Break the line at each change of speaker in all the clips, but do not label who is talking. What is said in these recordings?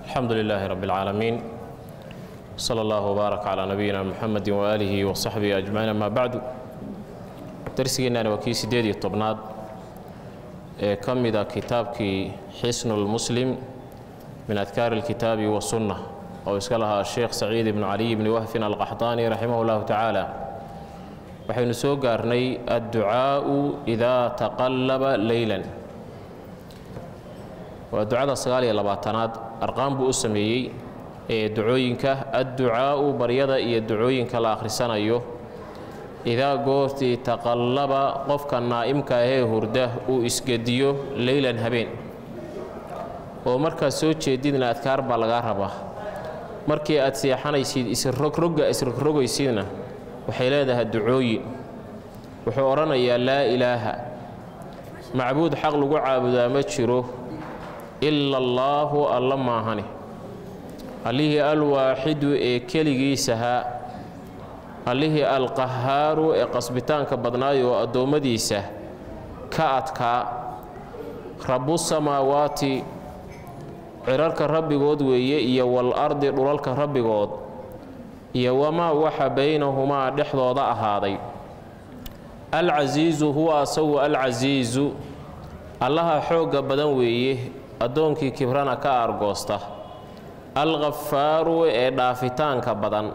الحمد لله رب العالمين صلى الله وبارك على نبينا محمد وآله وصحبه أجمعين أما بعد درسينا وكي سيدي طبناد كم إذا كتابك حسن المسلم من أذكار الكتاب والسنة أو اسكالها الشيخ سعيد بن علي بن وهف القحطاني رحمه الله تعالى waxaynu soo gaarnay adducaa'u idaa taqallaba leylan waa ducada sagaal iyo labaatanaad arqaan buu u sameeyey ee ducooyinka adducaa'u baryada iyo ducooyinka la akhrisanayo idaa goortii taqallaba qofka naa'imka ahee hurda uu isgediyo leylan habeen oo markaad soo jeedidna adkaar baa lagaa rabaa markii aad seexanaysid isrogrogga isrogrogaysidna waxay leedahay ducooyin wuxuu odhanayaa laa ilaaha macbuud xaq lagu caabudaa ma jiro ila allaahu alla maahane allihii alwaaxidu ee keligiisahaa allihii alqahaaru ee qasbitaanka badnaayo oo addoommadiisa ka adkaa rabbusamaawaati cirarka rabbigood weeye iyo waal-ardi dhulalka rabbigood iyo wamaa waxa baynahumaa dhexdooda ahaaday alcasiisu huwa asagu alcasiisu allaha xoogga badan weeye addoonkii kibrana ka aargoosta alkhafaaru ee dhaafitaanka badan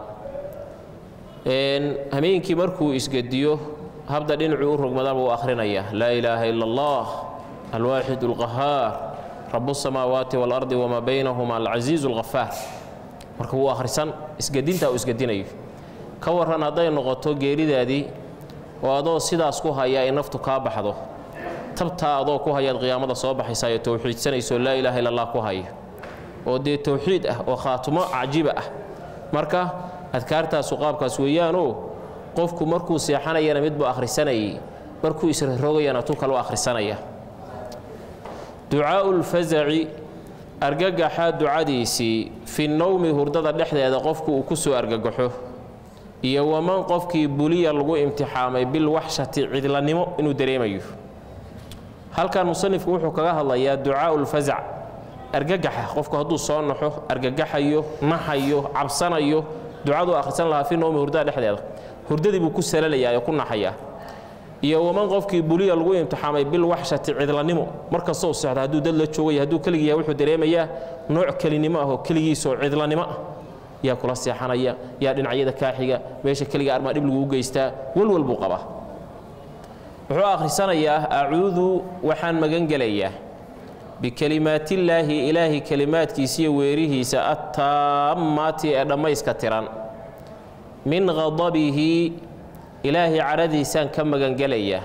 hameenkii markuu isgediyo habda dhinacuu u rogmadaan buu akhrinayaa laa ilaaha ila allah alwaaxid alqahaar rabu samaawaati waalardi wamaa baynahuma alcasiizu alkhafaar marka wuu akhrisan isgedintaa uu isgedinayo ka warran hadday noqoto geeridaadii oo adoo sidaas ku haya ay naftu kaa baxdo tabtaa adoo ku hayaad qiyaamada soo baxaysaa ee towxiidsanayso laa ilaaha illa allah ku haya oo dee towxiid ah oo khaatumo cajiba ah marka adkaartaasu qaabkaas weeyaanoo qofku markuu seexanayana midbuu akhrisanayay markuu israrogayana tu kaleu akhrisanaya ducaa'u lfasaci argagaxa ducadiisii fi nowmi hurdada dhexdeeda qofku uu ku soo argagaxo iyo waman qofkii buliya lagu imtixaamay bilwaxshati cidlanimo inuu dareemayo halkan musanifku wuxuu kaga hadlayaa ducaa'u lfasac argagaxa qofku hadduu soo naxo argagaxayo naxayo cabsanayo ducaduu akhrisan lahaa fi nowmi hurdada dhexdeeda hurdadii buu ku salalayaa oo ku naxayaa iyo waman qofkii buliya lagu imtixaamay bilwaxshati cidlanimo markastoo sexda hadduu dad la joogaya hadduu keligii yahay wuxuu dareemayaa nooc kelinimo ah oo keligiisoo cidlanimo ah yaa kula seexanaya yaa dhinacyada kaaxiga meesha keliga armaa dhib laguu geystaa walwal buu qabaa wuxuu akhrisanayaa acuudu waxaan magan gelayaa bikelimaatillaahi ilaahi kelimaadkiisiiyo weerihiisa attaammaati ee dhammayska tiran min qadabihi ilaahay cadhadiisaan ka magangelayaa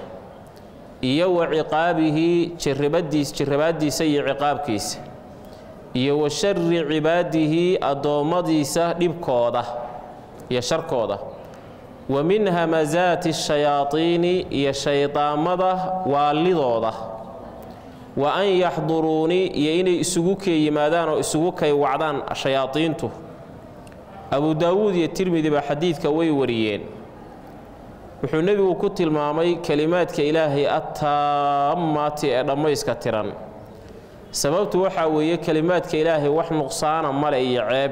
iyo wa ciqaabihi jirribaaddiisa iyo ciqaabkiisa iyo wa shari cibaadihi addoommadiisa dhibkooda iyo sharkooda wa min hamasaati shayaadiini iyo shaydaamada waalidooda wa an yaxduruunii iyo inay isugu kee yimaadaan oo isugu kay wacdaan shayaadiintu abu daawuud iyo tirmidiba xadiidka way wariyeen wuxuu nebigu ku tilmaamay kelimaadka ilaahay attaammaati ee dhammayska tiran sababtu waxaa weeye kelimaadka ilaahay wax nuqsaana ma leh iyo ceeb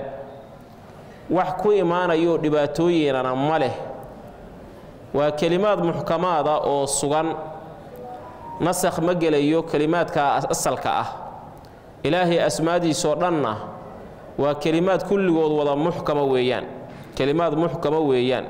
wax ku imaanayoo dhibaatooyinana ma leh waa kelimaad muxkamaada oo sugan nasakh ma gelayo kelimaadka asalka ah ilaahay asmaadiisoo dhanna waa kelimaad kulligood wada muxkama weeyaan kelimaad muxkama weeyaan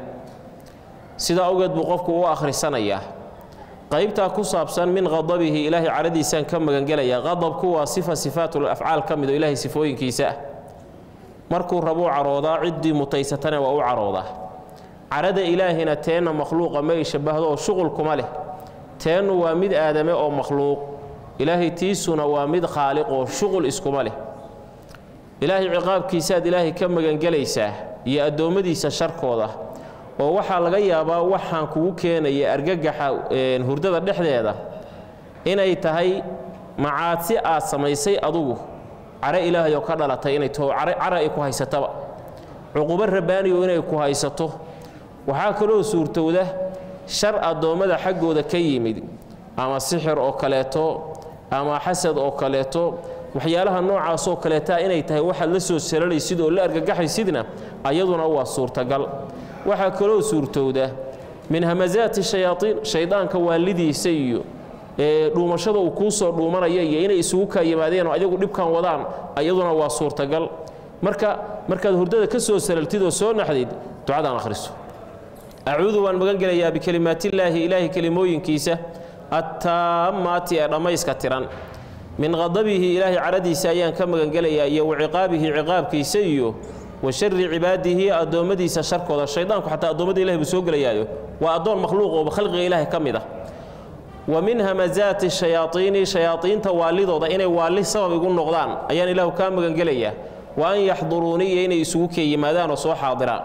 sidaa awgeed buu qofku u akhrisanayaa qaybtaa ku saabsan min qadabihi ilaahay cadhadiisaan ka magangelayaa qadabku waa sifa sifaatul afcaal ka mid oo ilaahay sifooyinkiisa ah markuu rabuu caroodaa ciddii mutaysatana waa u caroodaa cadhada ilaahina teenna makhluuqa ma ay shabbahdo oo shuqul kuma leh teennu waa mid aadame oo makhluuq ilaahay tiisuna waa mid khaaliq oo shuqul iskuma leh ilaahay ciqaabkiisaaad ilaahay ka magangelaysaa iyo addoommadiisa sharkooda oo waxaa laga yaabaa waxaan kugu keenaya argagaxa hurdada dhexdeeda inay tahay macaadsi aad samaysay adugu care ilaahay oo ka dhalatay inay taho cara ay ku haysataba cuqubo rabbaaniyo inay ku haysato waxaa kaloo suurtowda shar addoommada xaggooda ka yimid ama sixir oo kaleeto ama xasad oo kaleeto waxyaalaha noocaasoo kaleeta inay tahay waxaad la soo salalaysid oo la argagaxaysidna ayaduna waa suurtagal waxaa kaloo suurtowda min hamasaati shayaaiin shaydaanka waalidiisa iyo dhuumashada uu kuu soo dhuumanaya iyo inay isugu kaa yimaadeen oo ayagu dhibkan wadaan ayaduna waa suurtagal marka markaad hurdada ka soo salaltid oo soo naxdid ducadaan akhriso acuudu waan magan gelayaa bikelimaatillaahi ilaahay kelimooyinkiisa attaammaati ee dhammayska tiran min qadabihi ilaahay caradiisa ayaan ka magangelayaa iyo wa ciqaabihi ciqaabkiisa iyo wa shari cibaadihi addoommadiisa sharkooda shaydaanku xataa addoommada ilahay buu soo gelayaayo waa addoon makhluuq oo khalqiga ilaahay ka mid ah wa min hamasaati shayaaiini shayaaiinta waalidooda inay waalli sabab igu noqdaan ayaan ilaahu kaa magangelayaa wa an yaxduruunii iyo inay isugu kee yimaadaan oo soo xaadiraan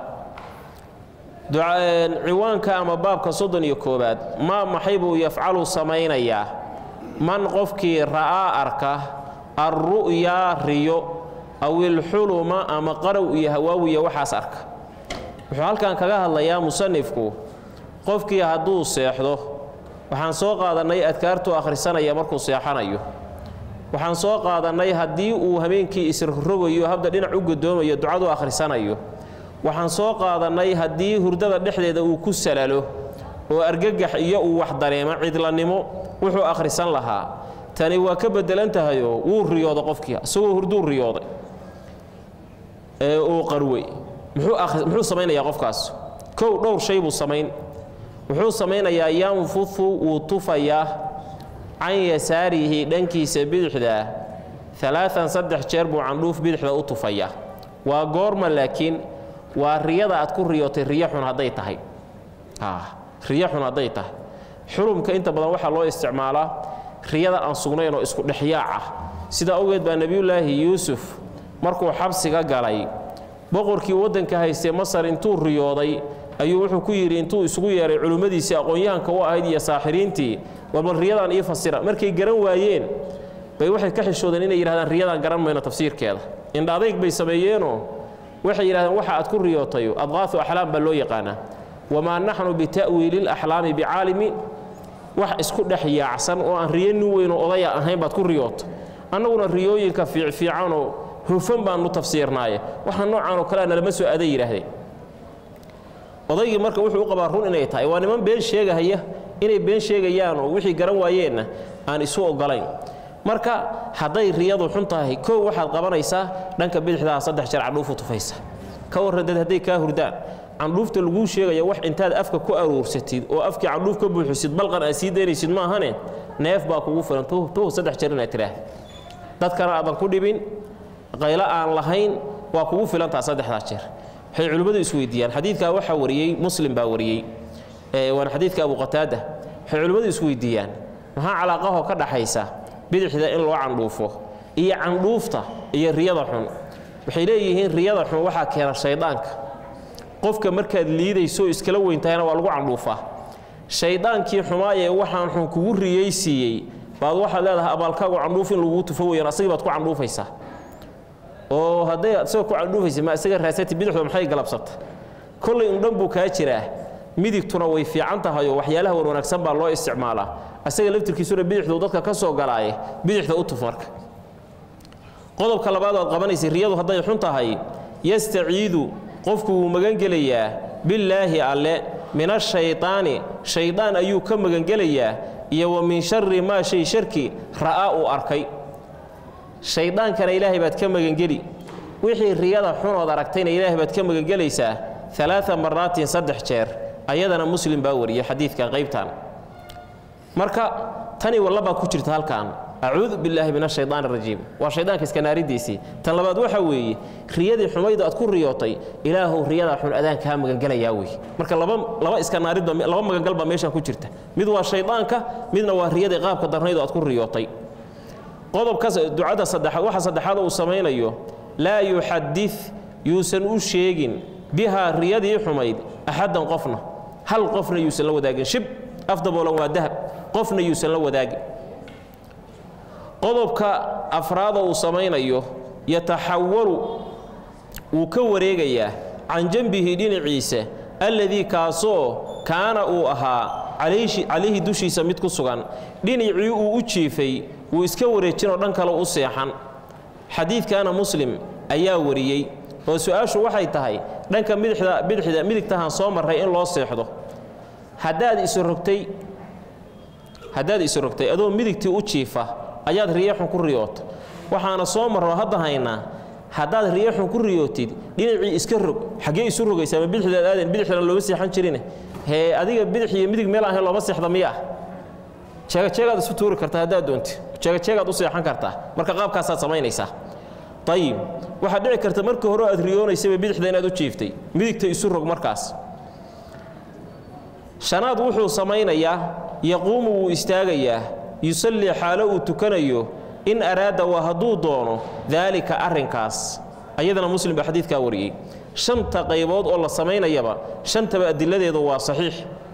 ciwaanka ama baabka soddon iyo koowaad maa maxay buu yafcalu samaynayaa man qofkii ra'aa arka alru'yaa riyo aw ilxuluma ama qarow iyo hawaawiya waxaas arka wuxuu halkan kaga hadlayaa musanifku qofkii hadduu seexdo waxaan soo qaadannay adkaartuu akhrisanaya markuu seexanayo waxaan soo qaadannay haddii uu habeenkii isrogayo habda dhinac u godoomayo ducadu akhrisanayo waxaan soo qaadannay haddii hurdada dhexdeeda uu ku salalo oo argagax iyo uu wax dareemo cidlanimo wuxuu akhrisan lahaa tani waa ka beddelan tahayoo wuu riyooday qofkii isagoo hurduu riyooday ee uu qarwey muxuu samaynayaa qofkaas kow dhowr shay buu samayn wuxuu samaynayaa yanfufu wuu tufayaa can yasaarihi dhankiisa bidixdaa alaaan saddex jeer buu candhuuf bidixda u tufayaa waa goorma laakiin waa riyada aad ku riyootay riyo xun hadday tahay riyo xun hadday tahay xurumka inta badan waxaa loo isticmaalaa riyada aan sugnayn oo isku dhexyaac ah sidaa awgeed baa nebiyullaahi yuusuf markuu xabsiga galay boqorkii waddanka haystee masar intuu riyooday ayuu wuxuu ku yidhi intuu isugu yeeray culimmadiisii aqoon-yahanka u ahayd iyo saaxiriintii warbal riyadan ii fasira markay garan waayeen bay waxay ka xishoodeen inay yidhahdaan riyadan garan mayno tafsiirkeeda indha adayg bay sameeyeenoo waxay yidhahdeen waxa aad ku riyootayo adqaafu axlaam baa loo yaqaanaa wamaa naxnu bita'wiili laxlaami bicaalimiin wax isku dhex yaacsan oo aan riyo nin weynoo odaya ahayn baad ku riyoota annaguna riyooyinka fiicfiicanoo hufan baannu tafsiirnaaye waxa noocaanoo kalea nalama soo aaday yidhaahdeen odaygii marka wuxuu u qabaa run inay tahay waa niman been sheegahaya inay been sheegayaan oo wixii garan waayeenna aan isu oggolayn marka hadday riyadu xun tahay kow waxaad qabanaysaa dhanka bidixdaha saddex jeer candhuufu tufaysa ka warran dad hadday kaa hurdaan candhuufta laguu sheegaya wax intaad afka ku aruursatid oo afkii candhuuf ka buuxisid balqan aad sii daynaysid maahane neef baa kugu filan tuh saddex jeer inaad tiraahda dadkana aadan ku dhibin qaylo aan lahayn waa kugu filantaa saddexdaa jeer waxay culimmadu isweydiiyaan xadiidkaa waxaa wariyey muslim baa wariyey waana xadiidka abu qataada waxay culimmadu isweydiiyaan maxaa calaaqahoo ka dhaxaysa bidixda in loo candhuufo iyo candhuufta iyo riyada xun waxay leeyihiin riyada xun waxaa keena shaydaanka qofka markaad liidayso iskala weyntahayna waa lagu candhuufaa shaydaankii xumaayee waxaan xun kugu riyaysiiyey baad waxaad leedahay abaalkaagu candhuuf in laguu tufo weyaan asagii baad ku candhuufaysaa oo hadday isagoo ku candhuufaysa ma isaga raasati bidixdu maxay galabsata kollay undhan buu kaa jiraa midigtuna way fiican tahayoo waxyaalaha wan wanaagsan baa loo isticmaalaa asaga laftirkiisuna bidixdu dadka ka soo galaaye bidixda u tuf marka qodobka labaad oad qabanaysay riyadu hadday xun tahay yastaciidu qofku wuu magangelayaa billaahi alle min ashaydaani shaydaan ayuu ka magangelayaa iyo wa min shari maa shay sharki ra'aa uu arkay shayddaankana ilaahay baad ka magangeli wixii riyada xunood aragtayna ilaahay baad ka magangelaysaa alaaa maraatin saddex jeer ayadana muslim baa wariyey xadiidkan qaybtan marka tani wallabaa ku jirta halkan acuudu billaahi min ashayaan arajiim waa shaydaanka iskanaaridiisii tan labaad waxa weeye riyadii xumaydu aad ku riyootay ilaahow riyadaa xun adaan kaa magangelayaa wey marka laba iskanaaridba laba magangal baa meeshan ku jirta mid waa shaydaanka midna waa riyadii qaabka darnaydu aad ku riyootay qodobkaas ducada saddexaad waxa saddexaad uu samaynayo laa yuxadid yuusan u sheegin bihaa riyadii xumayd axaddan qofna hal qofna yuusan la wadaagin shib afdaboolan waa dahab qofna yuusan la wadaagin qodobka afraada uu samaynayo yataxawalu wuu ka wareegayaa can janbihi dhinaciisa alladii kaasoo kaana uu ahaa calayhi dushiisa mid ku sugan dhinacii uu u jiifay wuu iska wareejinoo dhan kale u seexan xadiidkaana muslim ayaa wariyey oo su-aashu waxay tahay dhanka midixda bidixda midigtahan soo marray in loo seexdo haddaad isrogtay haddaad isrogtay adoo midigtii u jiifa ayaad riyaxun ku riyoota waxaana soo marro hadda haynaa haddaad riyaxun ku riyootid dhinacii iska rog xaggee isu rogaysa ma bidixdaad aadan bidixdana looma seexan jirine hee adiga bidix iyo midig meel ahayn looma seexda miya jeegajeegaad isu tuuri kartaa haddaad doonti jeegajeegaad u seexan kartaa marka qaabkaasaad samaynaysaa ayib waxaad dhici karta markii hore aad riyoonaysaba bidixda inaad u jiiftay midigta isu rog markaas shanaad wuxuu samaynayaa yaquumu wuu istaagayaa yusallii xaalo uu tukanayo in araada waa hadduu doono daalika arrinkaas ayadana muslim baa xadiidkaa wariyey shanta qaybood oo la samaynayaba shantaba adiladeedu waa saxiix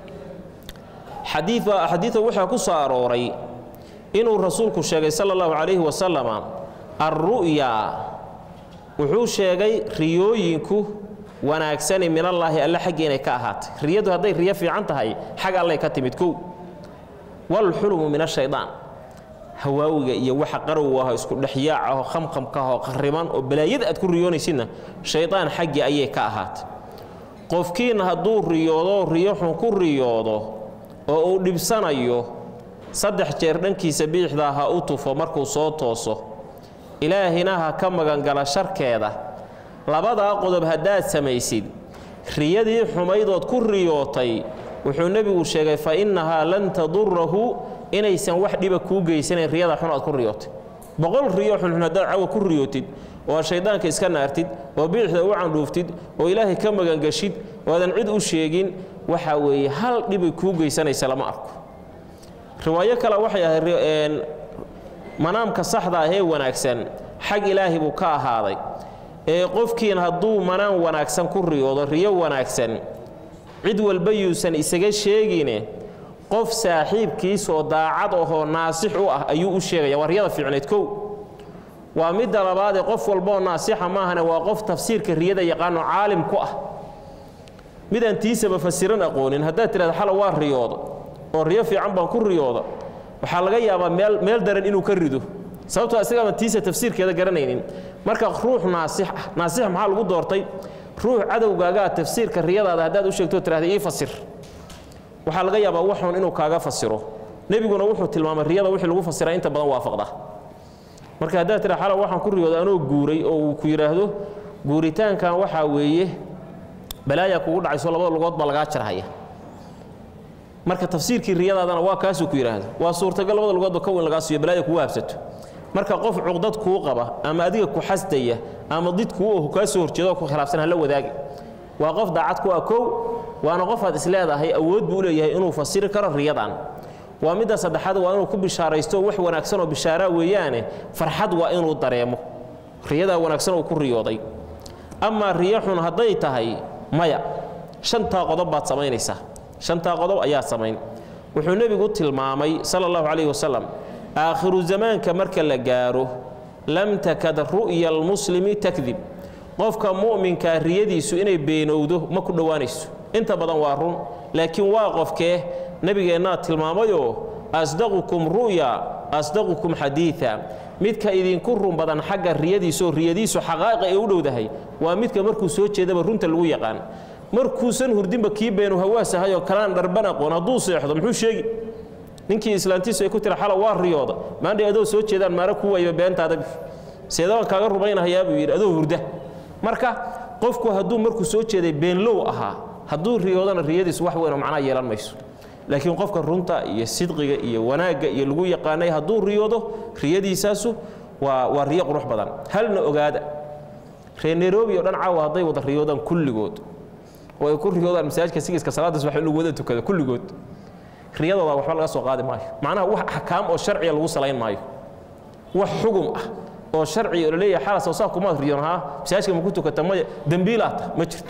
xadiia xadiida waxaa ku soo arooray inuu rasuulku sheegay sala allahu calayhi wasalama alru'ya wuxuu sheegay riyooyinku wanaagsani minallaahi alle xaggii inay ka ahaatay riyadu hadday riyo fiican tahay xag allay ka timid kow walxulumu min ashaydaan hawaawiga iyo waxa qarow aho isku dhexyaac aho khamkhamkaahoo qariban oo balaayada aad ku riyoonaysidna shaydaan xaggii ayay ka ahaatay qofkiina hadduu riyoodo riyo xun ku riyoodo oo uu dhibsanayo saddex jeer dhankiisa biixdaa ha u tufo markuu soo tooso ilaahina ha ka magangala sharkeeda labadaa qodob haddaad samaysid riyadii xumaydood ku riyootay wuxuu nebigu sheegay fa innahaa lan tadurahu inaysan wax dhiba kuu geysanayn riyada xun aad ku riyootay boqol riyo xunxun haddaad cawa ku riyootid oo aad shayddaanka iska naartid oo bidixda u candhuuftid oo ilaahay ka magangashid oo aadan cid u sheegin waxaa weeye hal dhibay kuu geysanaysa lama arko riwaayo kale waxay ahayd manaamka saxda ah ee wanaagsan xag ilaahi buu ka ahaaday ee qofkiin hadduu manaan wanaagsan ku riyoodo riyo wanaagsan cid walba yuusan isaga sheegine qof saaxiibkiisoo daacad ahoo naasix u ah ayuu u sheegaya waa riyada fiicneed kow waa midda labaadee qof walbaoo naasixa maahane waa qof tafsiirka riyada yaqaano caalim ku ah midaan tiisaba fasiran aqoonin haddaad tidhahda xala waa riyooda oo riyo fiican baan ku riyooda waxaa laga yaabaa meel meel daran inuu ka rido sababtoo isagaama tiisa tafsiirkeeda garanaynin marka ruux naasix ah naasix maxaa lagu doortay ruux cadowgaagaa tafsiirka riyadaada haddaad u sheegto tirahda ii fasir waxaa laga yaabaa waxun inuu kaaga fasiro nebiguna wuxuu tilmaamay riyada wixii lagu fasiraa inta badan waafaqda marka haddaad tira xala waxaan ku riyooda anoo guuray oo uu ku yidhaahdo guuritaankan waxaa weeye balaayaa kugu dhacayso labada lugood baa lagaa jarhaya marka tafsiirkii riyadaadana waa kaasuu ku yidhaahdo waa suurtagal labada lugoodba ka weyn lagaa siiyo balaaya kugu habsato marka qof cuqdad kuu qaba ama adiga ku xasdaya ama did kuu ohu kaa soo horjeedo oo ku khilaafsan hala wadaagi waa qof daacad ku ah kow waana qofaad isleedahay awood buu u leeyahay inuu fasiri karo riyadan waa midda saddexaad waa inuu ku bishaaraysto wax wanaagsan oo bishaaraa weeyaane farxad waa inuu dareemo riyadaa wanaagsan uu ku riyooday amaa riyo xun hadday tahay maya shantaa qodob baad samaynaysaa shantaa qodob ayaa samayn wuxuu nebigu tilmaamay sala allahu calayhi wasalam aakhiru zamaanka marka la gaaro lam takad ru'ya almuslimi takdib qofka mu'minkaa riyadiisu inay beenowdo ma ku dhowaanayso inta badan waa run laakiin waa qofkee nebigeennaa tilmaamayoo asdaqukum ru'ya asdaqukum xadiida midka idinku run badan xagga riyadiisaoo riyadiisu xaqaa'iqa ay u dhowdahay waa midka markuu soo jeedaba runta lagu yaqaan markuusan hurdinba kii beenu hawaasahayoo kalaan dharban aqoon hadduu seexdo muxuu sheegi ninkii islaantiisu ay ku tira xala waa riyooda maandhay adoo soo jeedaan maara ku wayba beentaada seedabaan kaaga rumaynahayaa buu yidhi adoo hurda marka qofku hadduu markuu soo jeeday beenlow ahaa hadduu riyoodana riyadiisu wax weynoo macnaa yeelan mayso laakiin qofka runta iyo sidqiga iyo wanaagga iyo lagu yaqaanay hadduu riyoodo riyadiisaasu waa waa riyo qurux badan halna ogaada reer nairobi oo dhan caawa hadday wada riyoodaan kulligood oo ay ku riyoodaan masaajidka sigiska salaada subax in lagu wada tukado kulligood riyadooda waxba laga soo qaadi maayo macnaha wax axkaam oo sharciya lagu salayn maayo wax xugum ah oo sharciya oo laleeyahay xalas oo saa kumaad riyoon haa masaajidka ma ku tukata maya dembiilaata ma jirto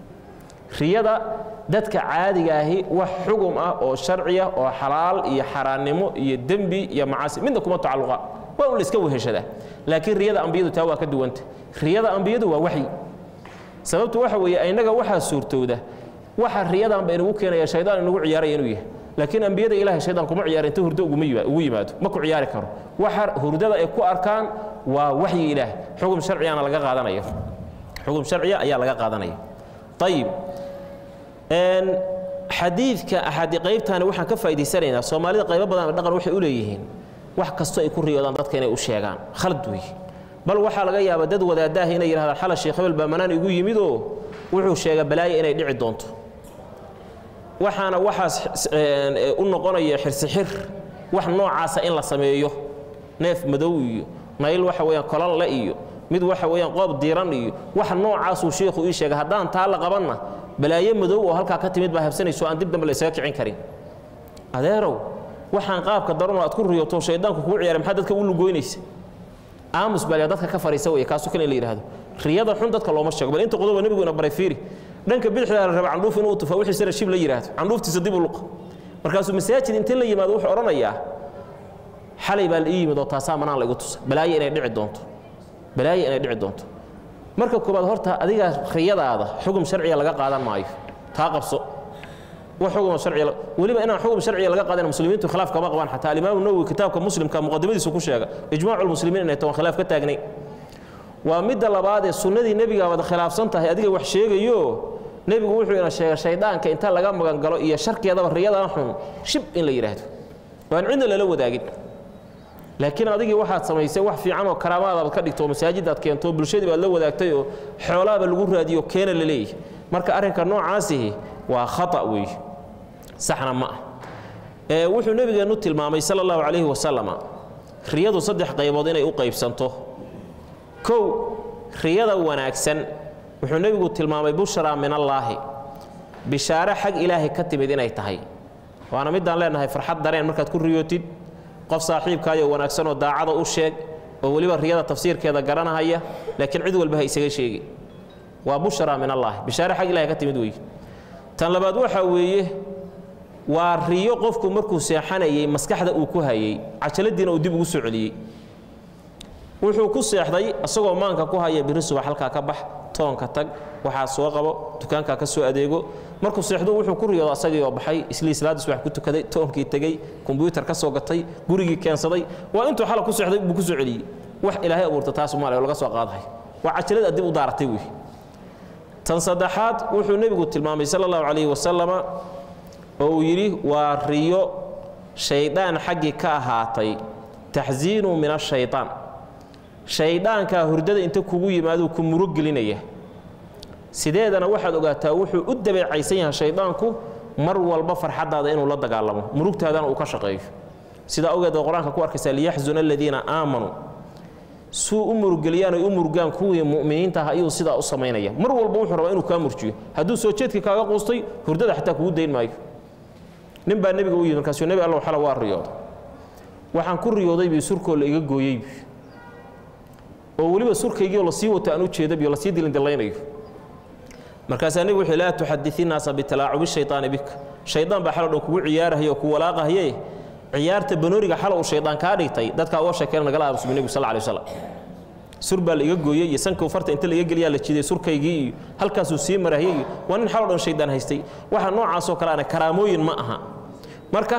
riyada dadka caadiga ahi wax xugum ah oo sharciya oo xalaal iyo xaaraannimo iyo dembi iyo macaasi midna kuma tacalluqa waa un la iska weheshadaa laakiin riyada ambiyadu taa waa ka duwanta riyada ambiyadu waa waxyi sababtu waxa weeye innaga waxaa suurtowda waxa riyadanba inagu keenaya shaydaan inagu ciyaaraya inuu yahay laakiin ambiyada ilahay shaydaan kuma ciyaara inta hurdo ugu yimaado ma ku ciyaari karo waxa hurdada ay ku arkaan waa waxyi ilaah xugum sharcigana laga qaadanayo xugum sharciya ayaa laga qaadanaya ayib xadiidka axaadi qaybtaani waxaan ka faa'idaysanaynaa soomaalida qaybo badan dhaqan waxay u leeyihiin wax kastoo ay ku riyoodaan dadka inay u sheegaan khalad weeye bal waxaa laga yaabaa dad wadaadaahi inay yidhahdaan xala sheekh hebel baa manaan igu yimidoo wuxuu sheega balaayo inay dhici doonto waxaana waxaas u noqonaya xirsixir wax noocaasa in la sameeyo neef madow iyo nayl waxa weeyaan kolanle iyo mid waxa weeyaan qoob diiran iyo wax noocaasuu sheikhu ii sheegay haddaan taa la qabanna balaayo madow oo halkaa ka timid baa habsanayso aan dib dambe laysaga kicin karin adeerow waxaan qaabka daranoo aad ku riyoto shaydaanku kugu ciyaaray maxaa dadka u lugoynaysa aamus baa dadka ka fariisa weeye kaasu kan in la yidhahdo riyada xun dadka looma sheego bal inta qodoba nebigu ina baray fiiri dhanka bidixda la raba candhuuf inuu tufaa wixiisana shib la yidhaahdo candhuuftiisa dib u luqa markaasuu masaajid inta la yimaado wuxuu odhanayaa xalay baa la ii yimid oo taasaa manaan la igu tusa balaayo inay dhici doonto balaayo inay dhici doonto marka koobaad horta adiga riyadaada xugum sharciga laga qaadan maayo taa qabso wax xugum sharciga weliba inaan xugum sharciga laga qaadan muslimiintu khilaaf kama qabaan xataa alimaamu nawowi kitaabka muslimka muqadimadiisu ku sheega ijmaacu lmuslimiin inay toban khilaaf ka taagnay waa midda labaad ee sunnadii nebiga wada khilaafsan tahay adiga wax sheegayo nebigu wuxuu ina sheegay shaydaanka inta laga magangalo iyo sharkeedaba riyadan xun shib in la yidhaahdo waan cidna lala wadaagin laakiin adigii waxaad samaysay wax fiican oo karaamaadaad ka dhigto oo masaajidaad keento bulshadii baad la wadaagtay oo xoolaaba lagu raadiyo keena la leeyahay marka arrinka noocaasihi waa khata weeye saxna ma ah ee wuxuu nebigeennu tilmaamay sala allahu calayhi wasalama riyadu saddex qaybood inay u qaybsanto kow riyada wanaagsan wuxuu nebigu tilmaamay bushraa min allaahi bishaare xag ilaahay ka timid inay tahay waana midaan leenahay farxad dareen markaad ku riyootid qof saaxiibkaayo wanaagsanoo daacada u sheeg oo weliba riyada tafsiirkeeda garanahaya laakiin cid walba ha isaga sheegi waa bushraa min allaahi bishaare xag ilahay ka timid weeye tan labaad waxaa weeye waa riyo qofku markuu seexanayey maskaxda uu ku hayey cajaladiina uu dib ugu soo celiyey wuxuu ku seexday isagoo maanka ku haya biri subax halkaa ka bax toonka tag waxaa soo qabo dukaankaa ka soo adeego markuu seexdo wuxuu ku riyooda asagii oo baxay islii salaadii subax ku tukaday toonkii tegey kombyuutar ka soo gatay gurigii keensaday waa intuu xala ku seexday buu ku soo celiyey wax ilaahay abuurta taas maale oo laga soo qaadahay waa cajalad dib u daaratay wey tan saddexaad wuxuu nebigu tilmaamay sala allahu calayhi wasalama oo uu yidhi waa riyo shaydaan xaggii ka ahaatay taxsiinu min ashaytaan shayddaankaa hurdada inta kugu yimaaduu ku murug gelinaya sideedana waxaad ogaataa wuxuu u dabeecaysan yahay shayddaanku mar walba farxaddaada inuu la dagaalamo murugtaadana uu ka shaqeeyo sidaa ogeed oo qur-aanka ku arkaysaa liyaxzuna aladiina aamanuu suu u murugeliyaan ay u murugaan kuwii mu'miniinta ah ayuu sidaa u samaynaya mar walba wuxuu rabaa inuu kaa murjiyo hadduu soo jeedkii kaaga quustay hurdada xataa kugu dayn maayo nin baa nebiga u yimid markaasuu nebi allow xala waa riyooda waxaan ku riyooday bii surkoo la iga gooyey oo weliba surkaygiioo lasii wato aan u jeedabiyo lasii dilindillaynayo markaasaa nebigu wuxuu laa tuxadii naasa bitalaacubi shaytaani bika shaydaan baa xalo dhan kugu ciyaarahaya oo ku walaaqahaye ciyaarta banooriga xalo uu shaydaan kaa dhigtay dadkaa uga sheekeen nagala aamusbi nebigu sal alay wasalam sur baa la iga gooyey iyo sanka farta inta laiga geliyaa la jiday surkaygii iyo halkaasuu sii marahiyey iyo waa nin xalo dhan shaydaan haystay waxa noocaasoo kale ana karaamooyin ma aha marka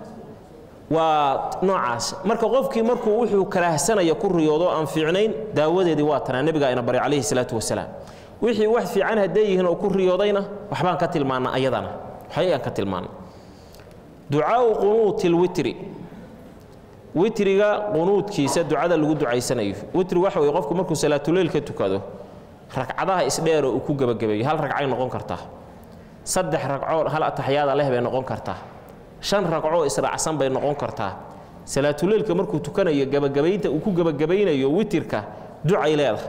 waa noocaas marka qofkii markuu wuxuu karaahsanaya ku riyoodo aan fiicnayn daawadeedii waa tanaa nebigaa ina baray calayhi salaatu wasalaam wixii wax fiican hadday yihiin oo ku riyoodayna waxbaan ka tilmaana ayadana waxayaan ka tilmaana ducaau qunuuti lwitri witriga qunuudkiisa ducada lagu ducaysanayo witri waxa weye qofku markuu salaatuleyl ka tukado ragcadaha isdheeroo uu ku gebagabeeyo hal ragcay noqon kartaa saddex ragcoo hal ataxyaada leh bay noqon kartaa shan ragcoo israacsan bay noqon kartaa salaatuleylka markuu tukanayo gebagabaynta uu ku gebagabaynayo witirka ducay leedahay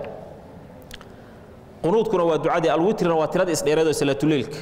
qunuudkuna waa ducadii alwitrina waa tirada isdheereed oo salaatuleylka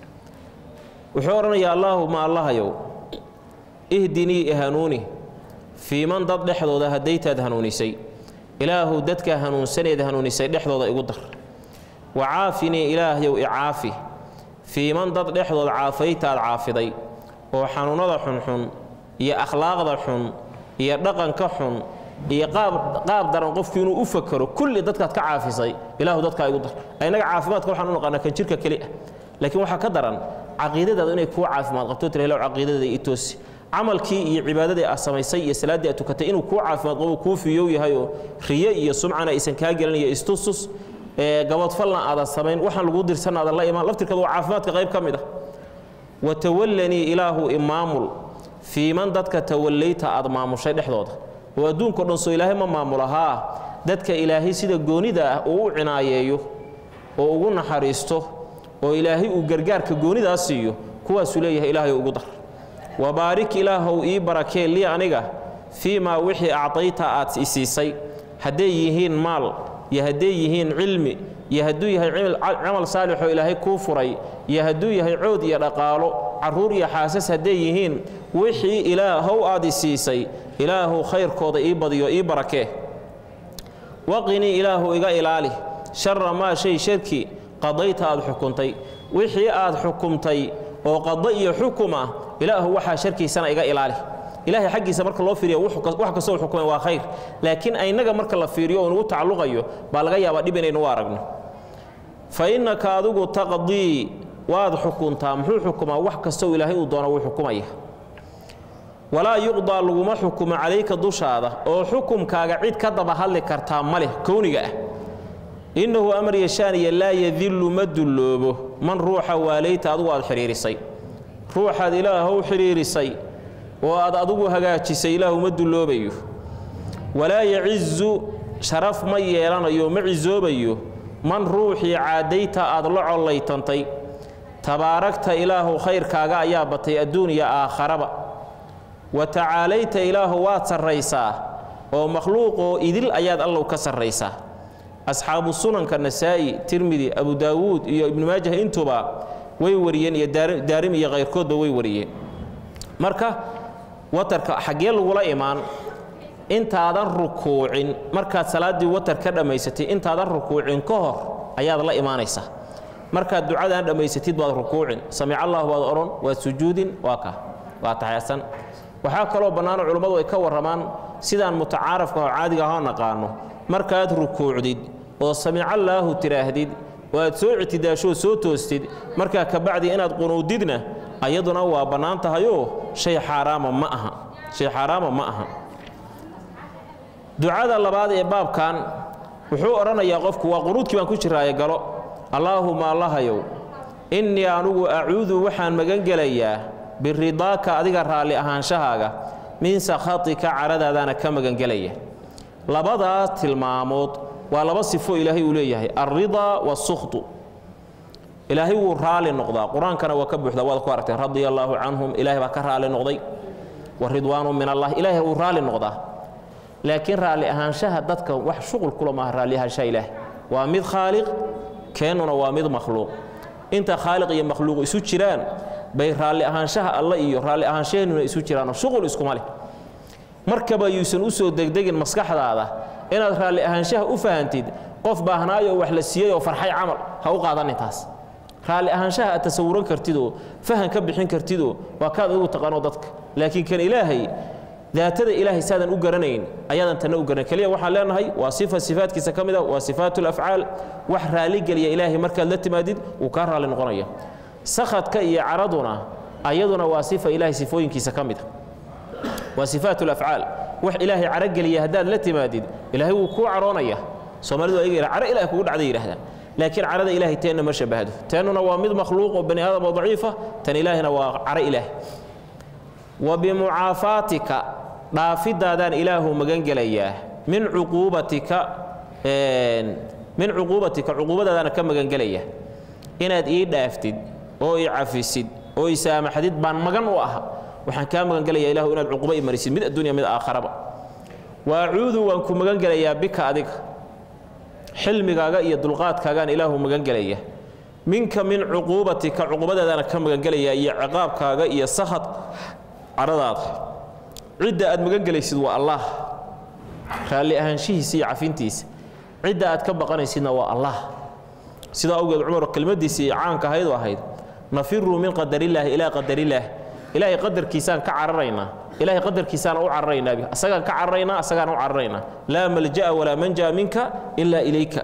wuxuu odhanayaa allaahuma allahayow ihdinii ihanuuni fii man dad dhexdooda haddaytaad hanuunisay ilaahu dadka hanuunsaneed hanuunisay dhexdooda igu dar wa caafinii ilaahyow icaafi fii man dad dhexdood caafaytaad caafiday oo xanuunnada xunxun iyo akhlaaqda xun iyo dhaqanka xun iyo qaab daran qofku inuu u fakero kulli dadkaad ka caafisay ilaahu dadkaa igu dar inaga caafimaadka waxaan u naqaanaa kan jirka keli ah laakiin waxaa ka daran caqiidadaadu inay kuu caafimaad qabto tira ilaw caqiidadada i toosi camalkii iyo cibaadadii aad samaysay iyo salaaddii aad tukatay inuu kuu caafimaad qabo kuu fiyow yahay oo riye iyo sumcana aysan kaa gelin iyo istustus gabadfalna aadan samayn waxaan laguu dirsan aadan la imaan laftirkeeda waa caafimaadka qayb ka mid ah watawallanii ilaahu imaamul fii man dadka tawallayta aad maamushay dhexdooda oo adduunkao dhan soo ilaahay ma maamulahaa dadka ilaahay sida goonida ah uu u cinaayeeyo oo ugu naxariisto oo ilaahay uu gargaarka goonidaa siiyo kuwaasuu leeyahay ilaahay ugu dar wabaarik ilaahow ii barakee lii aniga fii maa wixii acdayta aad isiisay hadday yihiin maal iyo hadday yihiin cilmi iyo hadduu yahay camal saalixoo ilaahay kuu furay iyo hadduu yahay cood iyo dhaqaalo carruur iyo xaasas hadday yihiin wixii ilaahow aad isiisay ilaahu khayrkooda ii badiyo ii barakee waqinii ilaahu iga ilaali shara maa shay sharki qadayta aad xukuntay wixii aad xukumtay oo qada iyo xukum ah ilaahu waxaa sharkiisana iga ilaali ilahay xaggiisa marka loo fiiriyo wax kastoo xukumay waa khayr laakiin aynaga marka la fiiriyo oo nugu tacalluqayo baa laga yaabaa dhib inaynu u aragno fa innaka adigu taqdii waad xukuntaa muxuu xukumaa wax kastoo ilaahay uu doona wuu xukumaya walaa yuqdaa laguma xukumo calayka dushaada oo xukumkaaga cid ka daba hadli kartaa ma leh kowniga ah innahu amar yashaaniya laa yadillu ma dulloobo man ruuxa waalayta adigu aad xidhiirisay ruuxaad ilaahow xidhiirisay oo aad adigu hagaajisay ilaahu ma dulloobayo walaa yacizu sharaf ma yeelanayo ma cisoobayo man ruuxii caadayta aad la collaytantay tabaaragta ilaahu khayrkaaga ayaa batay adduuniya aakharaba wa tacaalayta ilaahu waad sarraysaa oo makhluuqoo idil ayaad allow ka sarraysaa asxaabu sunanka nasaa'i tirmidi abu daawuud iyo ibnu maajah intuba way wariyeen iyo daarim iyo khayrkoodba way wariyeen marka watarka xaggee lagula imaan intaadan rukuucin markaad salaaddii watar ka dhammaysatay intaadan rukuucin ka hor ayaad la imaanaysaa markaad ducadaan dhammaysatid baad rukuucin samic allahu baad odhan waad sujuudin waa ka waa taxeesan waxaa kaloo bannaano culummadu ay ka warramaan sidaan mutacaarafka oo caadiga ahoo naqaano markaad rukuucdid oo samicallaahu tidhaahdid oo aad soo ictidaashoo soo toostid markaa kabacdi inaad qunuudidna ayaduna waa bannaan tahayoo shay xaaraama ma aha shay xaaraama ma aha ducada labaad ee baabkan wuxuu odhanayaa qofku waa qunuudkii baan ku jiraaye galo allaahuma allahayow innii anugu acuudu waxaan magan gelayaa biridaaka adiga raalli ahaanshahaaga min sakhatika caradaadaana ka magangelaya labadaas tilmaamood waa laba sifo ilaahay uu leeyahay alridaa waasukhtu ilaahay wuu raali noqdaa qur-aankana waa ka buuxdaa waad ku aragteen radia allaahu canhum ilaahay baa ka raali noqday wa ridwaanu min allah ilaahay wuu raali noqdaa laakiin raalli ahaanshaha dadka wax shuqul kula maaha raalli ahaanshaha ilaah waa mid khaaliq keennuna waa mid makhluuq inta khaaliq iyo makhluuq isu jiraan bay raalli ahaanshaha alle iyo raalli ahaanshaheennuna isu jiraanoo shuqul iskuma leh markaba yuusan u soo degdegin maskaxdaada inaad raalli ahaanshaha u fahantid qof baahnaayo wax la siiyey oo farxay camal ha u qaadanin taas raalli ahaanshaha aad tasawuran kartidoo fahan ka bixin kartidoo waa kaad adigu taqaano dadka laakiin kan ilaahay daatada ilaahay saadan u garanayn ayaadan tanna u garanay keliya waxaan leenahay waa sifa sifaadkiisa ka mid a waa sifaatu lafcaal wax raalligeliya ilaahay markaad la timaadid wuu kaa raalli noqonaya sakhadka iyo caraduna ayaduna waa sifa ilaahay sifooyinkiisa ka mid a waa sifaat lafcaal wax ilaahay carogeliya haddaad la timaadid ilaahay wuu kuu caroonaya soomaalidu ayaga caro ilahay kugu dhacday yidhahdaan laakiin carada ilaahay teenna ma shabahdo teennuna waa mid makhluuq oo bani aadam oo daciifa tan ilaahina waa caro ilaah wa bimucaafaatika dhaafidaadaan ilaahu magan gelayaa min cuquubatika min cuquubatika cuquubadaadaana ka magan gelaya inaad ii dhaaftid oo i cafisid oo i saamaxdid baan magan u aha waxaan kaa magan gelayaa ilahu inaad cuquba i marisid mid addunya mid aakharaba wa acuudu waan ku magan gelayaa bika adiga xilmigaaga iyo dulqaadkaagaan ilaahu magan gelaya minka min cuquubatika cuqubadaadaana ka magan gelayaa iyo ciqaabkaaga iyo sakhad caradaada cidda aad magan gelaysid waa allah raalli ahaanshihiisa iyo cafintiisa cidda aad ka baqanaysidna waa allah sidaa awgeed cumar kelmaddiisii caanka ahayd oo ahayd nafiruu min qadarillaahi ilaa qadarillaah ilaahay qadarkiisaan ka cararaynaa ilaahay qadarkiisaan u cararaynaa asagaan ka cararaynaa asagaan u cararaynaa laa malja'a walaa manja'a minka ilaa ilayka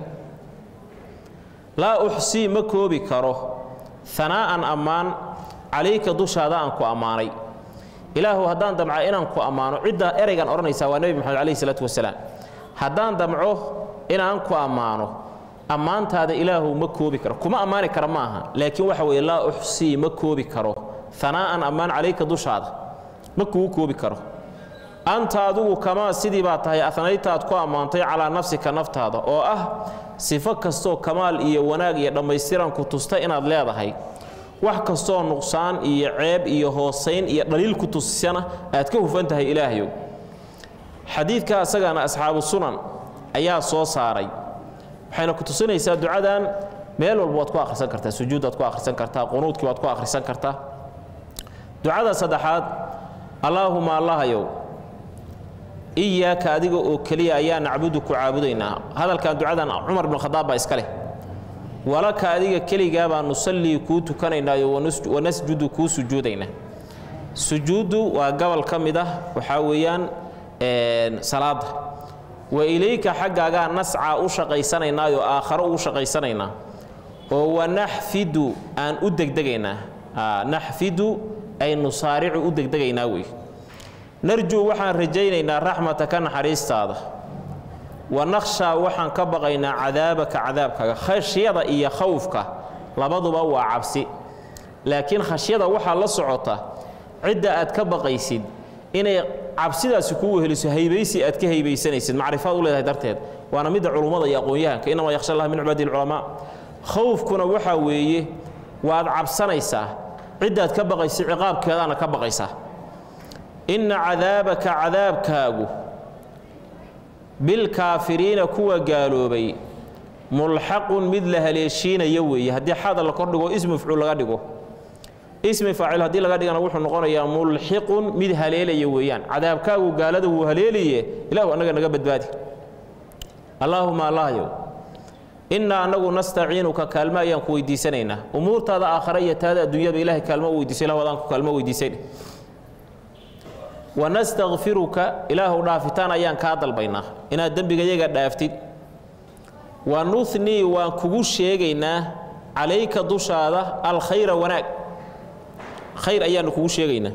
laa uxsii ma koobi karo hanaa'an ammaan calayka dushaada aan ku ammaanay ilaahu haddaan damca inaan ku ammaano cidda ereygan odhanaysaa waa nebi moxamed calayhi salaatu wasalaam haddaan damco inaan ku ammaano ammaantaada ilaahu ma koobi karo kuma ammaani kara ma aha laakiin waxa weeye laa uxsii ma koobi karo hanaa'an ammaan calayka dushaada ma kugu koobi karo anta adigu kamaa sidii baa tahay anaytaad ku ammaantay calaa nafsika naftaada oo ah sifo kastoo kamaal iyo wanaag iyo dhammaystiran ku tusta inaad leedahay wax kastoo nuqsaan iyo ceeb iyo hoosayn iyo dhaliil ku tusisana aad ka hufan tahay ilaahyow xadiidka asagana asxaabu sunan ayaa soo saaray waxayna ku tusinaysaa ducadan meel walba waad ku akhrisan kartaa sujuuddaad ku akhrisan kartaa qunuudkii waad ku akhrisan kartaa ducada saddexaad allaahuma allahayow iyaaka adiga oo keliya ayaa nacbudu ku caabudaynaa hadalkan ducadan cumar ibn khadaab baa iska leh walaka adiga keligaa baa nusallii kuu tukanaynaayo wanasjudu kuu sujuudaynaa sujuuddu waa gobol ka mid ah waxaa weeyaan salaada wa ilayka xaggaagaa nascaa u shaqaysanaynaayo aakharo ugu shaqaysanaynaa oo wanaxfidu aan u degdegaynaa naxfidu ay nusaaricu u degdegaynaa wey narjuu waxaan rajaynaynaa raxmataka naxariistaada wa nakhshaa waxaan ka baqaynaa cadaabaka cadaabkaaga khashyada iyo khawfka labaduba waa cabsi laakiin khashyada waxaa la socota cidda aad ka baqaysid inay cabsidaasi kuu weheliso haybaysi aad ka haybaysanaysid macrifaad u leedahay darteed waana midda culummada iyo aqoon-yahanka inamaa yakhsha allah min cibaadi lculamaa khawfkuna waxaa weeye waad cabsanaysaa ciddaad ka baqaysid ciqaabkeedaana ka baqaysaa inna cadaabaka cadaabkaagu bilkaafiriina kuwa gaaloobay mulxaqun mid la haleeshiinaya weeye haddii xada la kordhigo ismi mafcuul laga dhigo ismi faacil haddii laga dhigana wuxuu noqonayaa mulxiqun mid haleelaya weeyaan cadaabkaagu gaalada wuu haleelaye ilaahu annaga naga badbaadi allaahuma allahyow innaa annagu nastaciinuka kaalmo ayaan ku weydiisanaynaa umuurtaada aakhare iyo taada adduunyaba ilahay kaalmo u weydiiso ilah wadaan ku kaalmo weydiisay wanastakfiruka ilaahu dhaafitaan ayaan kaa dalbaynaa inaad dembigayaga dhaaftid wa nuhnii waan kugu sheegaynaa calayka dushaada alkhayra wanaag khayr ayaanu kugu sheegaynaa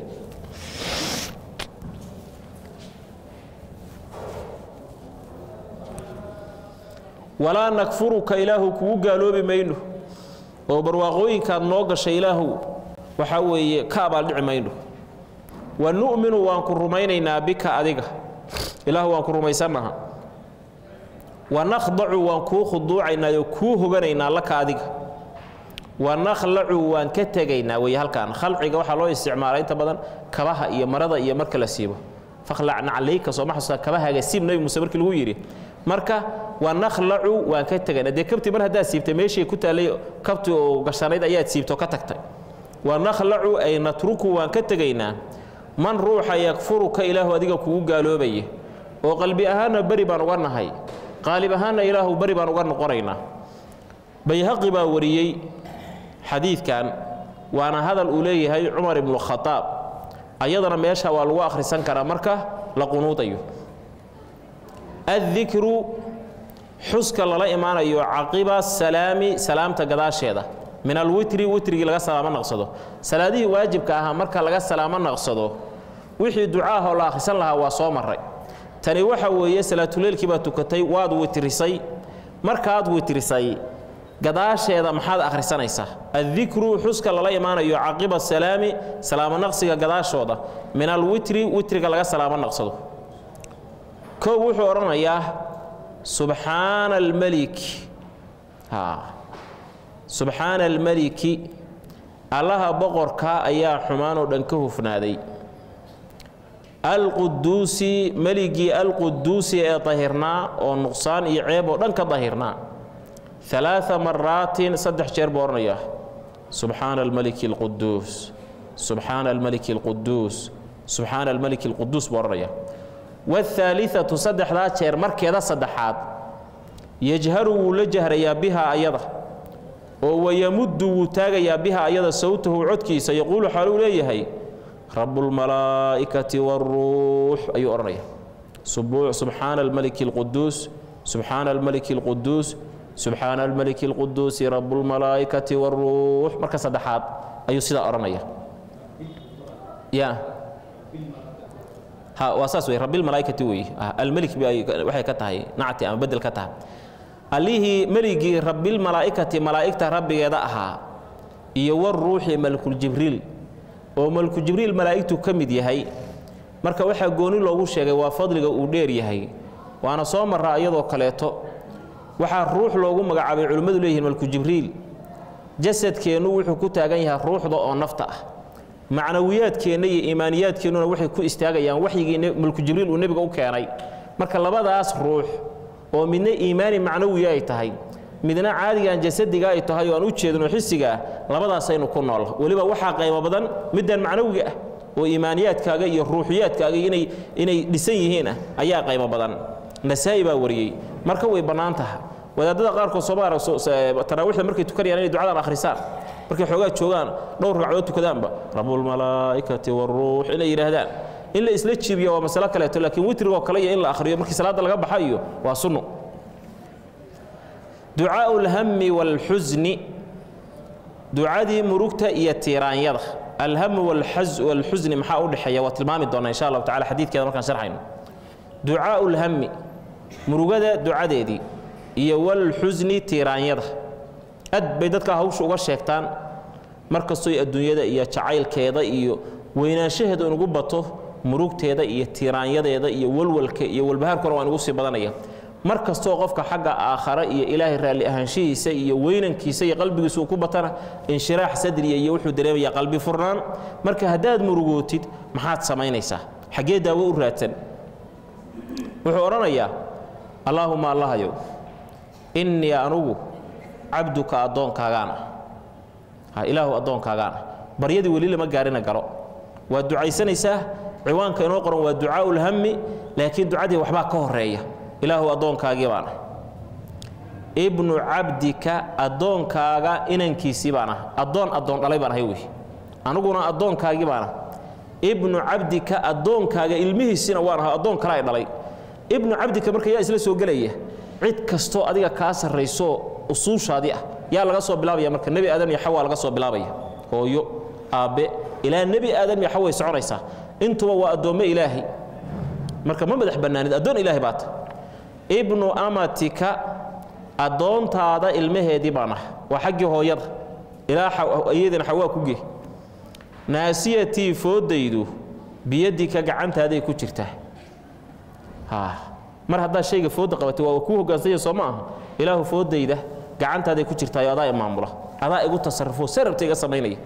walaa nakfuruka ilaahu kugu gaaloobi mayno oo barwaaqooyinkaad noo gashay ilaahu waxaa weeye ka abaaldhici mayno wa nu'minu waan ku rumaynaynaa bika adiga ilaahu waan ku rumaysannaha wa nakhdacu waan kuu khuduucaynaayo kuu hoganaynaa laka adiga wa nakhlacu waan ka tegaynaa wey halkaan khalciga waxaa loo isticmaalaa inta badan kabaha iyo marada iyo marka la siibo fakhlacna calayka sooma xasuusta kabahaaga siib nebi muuse markii lagu yidhi marka wa nakhlacu waan ka tegaynaa dee kabtii mar haddaad siibtay meeshii ku taallay kabtii oo gashanayd ayaad siibto ka tagtay wa nakhlacu ay natruku waan ka tegaynaa man ruuxa yakfuruka ilaahu adiga kugu gaaloobaya oo qalbi ahaanna beri baan uga nahay qaalib ahaanna ilaahu beri baan uga noqonaynaa bayhaqi baa wariyey xadiidkan waana hadal uu leeyahay cumar ibnu khadaab ayadana meesha waa lagu akhrisan karaa marka la qunuudayo addikru xuska lala imaanayo caqiba salaami salaamta gadaasheeda min alwitri witrigii laga salaamo naqsado salaadihii waajibka ahaa marka laga salaamo naqsado wixii ducaahoo la akhrisan lahaa waa soo maray tani waxa weeye salaatuleylkii baad tukatay waad witrisay markaad witrisay gadaasheeda maxaad akhrisanaysaa addikru xuska lala imaanayo caqiba salaami salaamo naqsiga gadaashooda min alwitri witriga laga salaamo naqsado kow wuxuu odhanayaa subxaana almelik subxaana almeliki allaha boqorka ayaa xumaanoo dhan ka hufnaaday alquduusi meligii alquduusi ee dahirnaa oo nuqsaan iyo ceeb oo dhan ka dahirnaa alaaa maraatin saddex jeer buu odhanayaa subxaana almeliki alquduus subxaana almeliki alquduus subxaana almeliki alquduus buu odhanayaa waاhaaliatu saddexdaa jeer markeeda saddexaad yajharu wuu la jahrayaa biha ayada oo wayamuddu wuu taagayaa biha ayada sawtahu codkiisa yaquulu xaaluu leeyahay rabbulmalaa'ikati waaruux ayuu odhanaya subxaana almeliki alquduus subxaana almeliki alquduus subxaana almeliki alquduusi rabbulmalaa'ikati waaruux marka saddexaad ayuu sidaa odhanaya ya ha waa saas wey rabbilmalaa'ikati weeye almelik waxay ka tahay nacti ama bedel ka tahay allihii meligii rabbilmalaa'ikati malaa'igta rabbigeeda ahaa iyo waruuxi malkuljibriil oo malkujibriil malaa'igtu ka mid yahay marka waxaa gooni loogu sheegay waa fadliga uu dheer yahay waana soo marraa iyadoo kaleeto waxaa ruux loogu magacaabay culimmadu leeyihiin malkujibriil jasadkeennu wuxuu ku taagan yahay ruuxda oo nafta ah macnawiyaadkeenna iyo iimaaniyaadkeennuna waxay ku istaagayaan waxyigii malkujibriil uu nebiga u keenay marka labadaas ruux oo midna iimaani macnawiya ay tahay midna caadigan jasadiga ay tahay oo aan u jeedno xisiga ah labadaasaynu ku nool weliba waxaa qaymo badan middan macnawiga ah oo iimaaniyaadkaaga iyo ruuxiyaadkaaga inay inay dhisan yihiin ah ayaa qaymo badan nasaa'i baa wariyey marka way bannaan taha wadaadada qaarkood sooma taraawiixda markay tukanayaan inay ducadan akhrisaan markay xoogaa joogaan dhowr ragcadood tukadaanba rabulmalaa'ikati waruux inay yidhaahdaan in la isla jiibiyo waa masalo kaleeto laakiin witrigoo kale iyo in la akhriyo markii salaadda laga baxa iyo waa sunno ducaa'u lhammi waalxusni ducadii murugta iyo tiiraanyada alhamu walxusni maxaa u dhexeeya waa tilmaami doonaa insha allahu tacala xadiidkeeda markaan sharxayno ducaa'u lhammi murugada ducadeedii iyo walxusni tiiraanyada aad bay dadka hawsha uga sheegtaan mar kastoy adduunyada iyo jacaylkeeda iyo weynaanshaheeda inugu bato murugteeda iyo tiiraanyadeeda iyo walwalka iyo walbahaarkuna waa inugu sii badanaya mar kastoo qofka xagga aakhare iyo ilaahay raalli ahaanshihiisa iyo weynankiisa iyo qalbigiisa uu ku batana inshiraax sadriya iyo wuxuu dareemayaa qalbi furnaan marka haddaad murugootid maxaad samaynaysaa xaggee daawo u raadsan wuxuu odhanayaa allaahuma allahayow innii anugu cabduka addoonkaagaana ha ilaahu addoonkaagaana baryadii weli lama gaarina galo waad ducaysanaysaa ciwaanka inoo qoran waa ducaa'u lhammi laakiin ducadii waxbaa ka horeeya ilaahu addoonkaagii baana ibnu cabdika addoonkaaga inankiisii baan ah addoon addoon dhalay baan ahay wey aniguna addoonkaagii baan ah ibnu cabdika addoonkaaga ilmihiisina waan ahay addoon kale ay dhalay ibnu cabdika marka yaa isla soo gelaya cid kastoo adiga kaa sarrayso usuushaadii ah yaa laga soo bilaabaya marka nebi aadam iyo xawaa laga soo bilaabaya hooyo aabbe ilaa nebi aadam iyo xaway soconaysaa intuba waa addoommo ilaahay marka ma madax bannaanid addoon ilaahay baata ibnu amatika addoontaada ilmaheedii baan ah waa xaggii hooyada ilaa iyadina xawaa ku gee naasiyatii fooddaydu biyadika gacantaaday ku jirtaa mar haddaa shayga foodda qabatay waa kuu hogaansanya soo ma aha ilaahu fooddayda gacantaaday ku jirtaayo adaa imaamula adaa igu tasarrufo sarabta iga samaynaya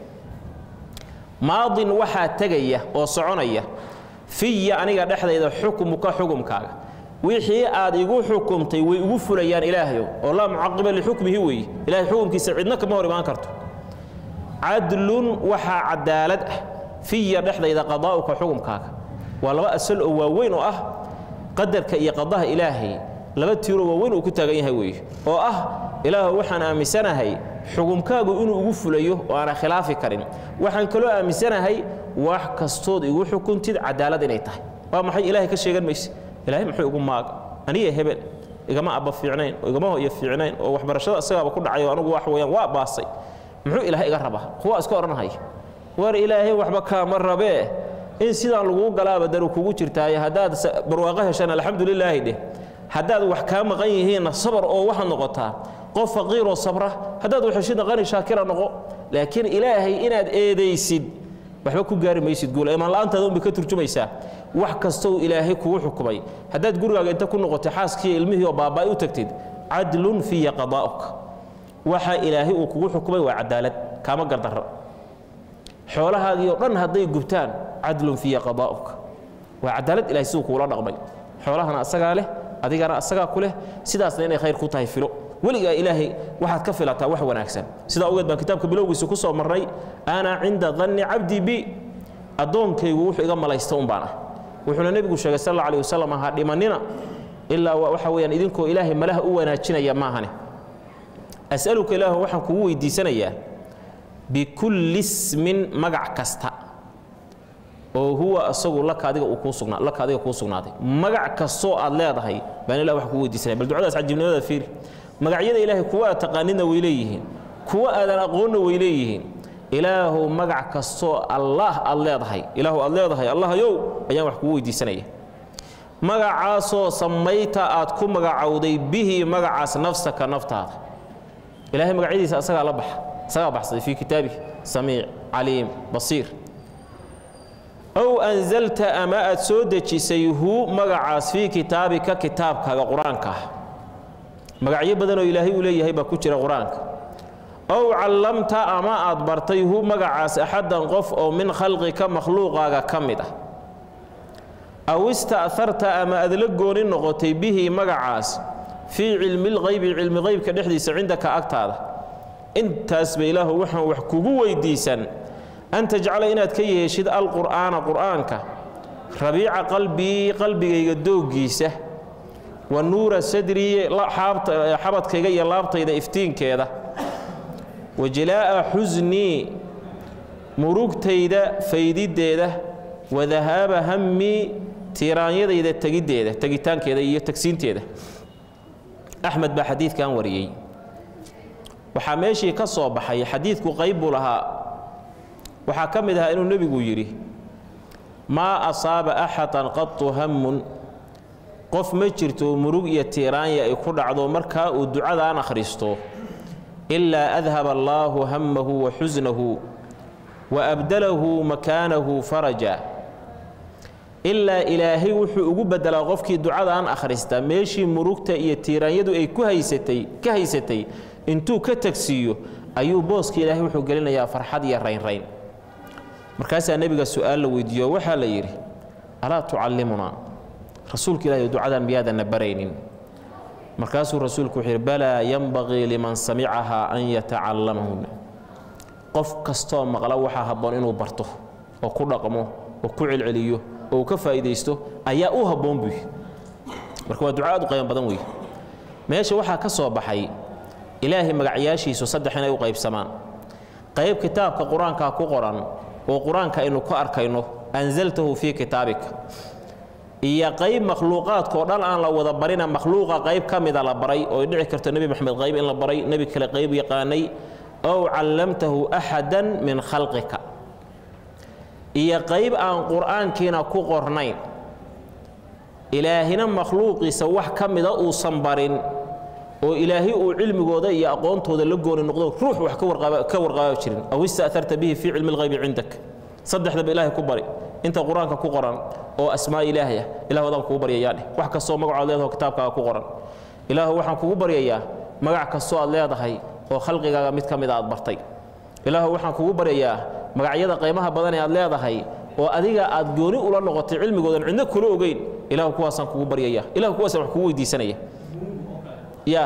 maadin waxaa tegaya oo soconaya fiya aniga dhexdayda xukmuka xukumkaaga wixii aad igu xukumtay way igu fulayaan ilaahayow oo laa mucaqiba lixukmihi weeye ilahay xukumkiisa cidna kama hor imaan karto cadlun waxaa cadaalad ah fiya dhexdayda qadaa'uka xukumkaaga waa laba asal oo waaweyn oo ah qadarka iyo qadaha ilaahay laba tiiroo waaweyn uu ku taagan yahay weeye oo ah ilaahu waxaan aaminsanahay xukumkaagu inuu igu fulayo oo aanan khilaafi karin waxaan kaloo aaminsanahay wax kastood igu xukuntid cadaalad inay tahay waa maxay ilaahay ka sheegan mayse ilaahay muxuu igu maaga aniga hebel igama abba fiicnayn oo igama hoyo fiicnayn oo waxbarashada isagaaba ku dhacay oo anugu wax weeyaan waa baasay muxuu ilaahay iga rabaa kuwa iska odhanahaya war ilaahay waxba kaama rabee in sidaan laguu galaaba daru kugu jirtaaye haddaad barwaaqo heshaan alxamdulilaahi dheh haddaad wax kaa maqan yihiinna sabar oo waxaad noqotaa qof faqiiroo sabra haddaad waxheshidna qani shaakira noqo laakiin ilaahay inaad eedaysid waxba ku gaari maysid guula imaan la'aantaada unbay ka turjumaysaa wax kastou ilaahay kugu xukumay haddaad gurigaaga inta ku noqotay xaaskiiyo ilmihii oo baaba'ay u tagtid cadlun fiya qadaa'uk waxa ilaahay uu kugu xukumay waa cadaalad kaama gardarra xoolahaagii oo dhan hadday gubtaan cadlun fiya qadaa'uk waa cadaalad ilahay siduu kuula dhaqmay xoolahana asagaa leh adigana asagaa ku leh sidaasna inay khayr ku tahay filo weligaa ilaahay waxaad ka filataa wax wanaagsan sidaa ogeed baan kitaabka bilowgiisa ku soo marray ana cinda danni cabdi bi addoonkaygu wuxuu iga malaysta un baan ah wuxuuna nebigu sheegay sal alla alih wasalam ha dhimannina ilaa waxa weeyaan idinkoo ilaahay malaha u wanaajinaya maahane as'aluka ilaahu waxaan kugu weydiisanayaa bikulli ismin magac kasta oo huwa asagu laka adiga uu kuu sugnaa laka adiga kuu sugnaaday magac kastoo aad leedahay baan ilah wax kugu weydiisanaya bal ducadaas cajibnimada fiiri magacyada ilaahay kuwa aad taqaanidna way leeyihiin kuwa aadan aqoonna way leeyihiin ilaahow magac kastoo allaah aad leedahay ilaahu aad leedahay allahayow ayaan wax kugu weydiisanaya magacaasoo samayta aad ku magacowday bihi magacaas nafsaka naftaada ilahay magacyadiisa asagaa la baxa asagaa baxsaday fii kitaabihi samiic caliim basiir ow anzalta ama aad soo dejisay hu magacaas fii kitaabika kitaabkaaga qur-aanka ah magacyo badanoo ilaahay uu leeyahay baa ku jira qur-aanka ow callamta ama aad bartay hu magacaas axaddan qof oo min khalqika makhluuqaaga ka mid ah aw ista'harta ama aad la gooni noqotay bihi magacaas fii cilmi lqaybi cilmi qaybka dhexdiisa cindaka agtaada intaasba ilaahu waxaan wax kugu weydiisan an tajcala inaad ka yeeshid alqur'aana qur'aanka rabiica qalbii qalbigayga dooggiisa wa nuura sadrii xabadkayga iyo laabtayda iftiinkeeda wa jilaa'a xusnii murugtayda faydiddeeda wa dahaaba hammii tiiraanyadayda tegiddeeda tegitaankeeda iyo tagsiinteeda axmed baa xadiidkan wariyey waxaa meeshii ka soo baxay xadiidku qayb buu lahaa waxaa ka mid ahaa inuu nebigu yidhi maa asaaba axadan qatu hammun qof ma jirto murug iyo tiiraanya ay ku dhacdo markaa uu ducadaan akhristo ilaa adhaba allaahu hammahu wa xusnahu wa abdalahu makaanahu faraja ilaa ilaahay wuxuu ugu beddelaa qofkii ducadaan akhrista meeshii murugta iyo tiiraanyadu ay ku haysatay ka haysatay intuu ka tagsiiyo ayuu booska ilaahay wuxuu gelinayaa farxad iyo raynrayn markaasaa nebiga su'aal la weydiiyo waxaa la yidhi alaa tucallimunaa rasuulka ilahi ducadan miyaadanna baraynin markaasuu rasuulku wuxuu yidhi balaa yanbaqii liman samicahaa an yatacalamahuna qof kastoo maqla waxaa habboon inuu barto oo ku dhaqmo oo ku celceliyo oo uu ka faa'iidaysto ayaa u habboon buy marka waa duca aad u qayban badan weeye meesha waxaa ka soo baxay ilaahay magacyaashiisu saddex inay u qaybsamaan qayb kitaabka qur-aankaa ku qoran oo qur-aanka aynu ku arkayno anzaltahu fii kitaabika iyo qayb makhluuqaadkao dhan aan la wada barina makhluuqa qayb ka mida la baray oo dhici karto nebi moxamed qayb in la baray nebi kale qayb yaqaanay ow callamtahu axadan min khalqika iyo qayb aan qur'aankiina ku qornayn ilaahina makhluuqiisa wax ka mida uusan barin oo ilaahay uu cilmigooda iyo aqoontooda la gooni noqdo ruux wax ka warqaaba jirin aw ista'harta bihi fii cilmi lghaybi cindak saddexdaba ilaahay ku bari inta qur-aanka ku qoran oo asmaa ilaahay ah ilah wadaan kugu baryayaa dheh wax kastoo magacood leedaho kitaabkaaga ku qoran ilaahu waxaan kugu baryayaa magac kastoo aad leedahay oo khalqigaaga mid ka mida aad bartay ilaahu waxaan kugu baryayaa magacyada qaymaha badan ee aad leedahay oo adiga aad gooni ula noqotay cilmigoodan cidno kula ogeyn ilahu kuwaasaan kugu baryaya ilahu kuwaasaan wax kugu weydiisanaya ya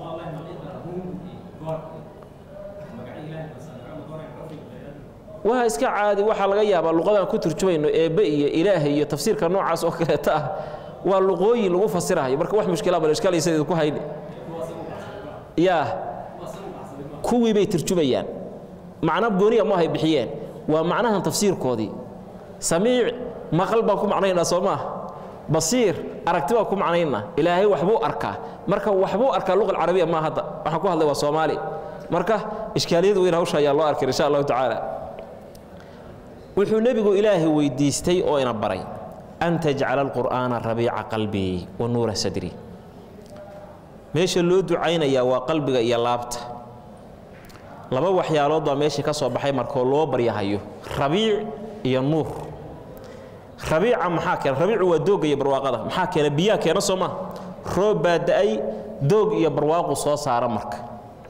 waa iska caadi waxaa laga yaabaa luqadaan ku turjumayno eebbe iyo ilaahay iyo tafsiirka noocaas oo kaleeta ah waa luqooyin lagu fasirahayo marka wax mushkila bal ishkaalaysa idinku hayni yaa kuwii bay turjumayaan macno gooniya ma hay bixiyeen waa macnahan tafsiirkoodii samiic maqal baan ku macnaynaa soo maah basiir aragti baan ku macnaynaa ilaahay waxbuu arkaa marka waxbuu arkaa luqa alcarabiya maa hadda waxaan ku hadlay waa soomaali marka ishkaaliyad weyn hawsha ayaa loo arkay insha allahu tacaala wuxuu nebigu ilaahay weydiistay oo ina baray an tajcala alqur'aana rabiica qalbii wa nuura sadri meesha loo ducaynayaa waa qalbiga iyo laabta laba waxyaalood baa meeshii ka soo baxay markoo loo baryahayo rabiic iyo nuur rabiica maxaa keena rabiicu waa doogga iyo barwaaqada maxaa keena biyaa keena soo maa roob baa da'ay doog iyo barwaaqu soo saara marka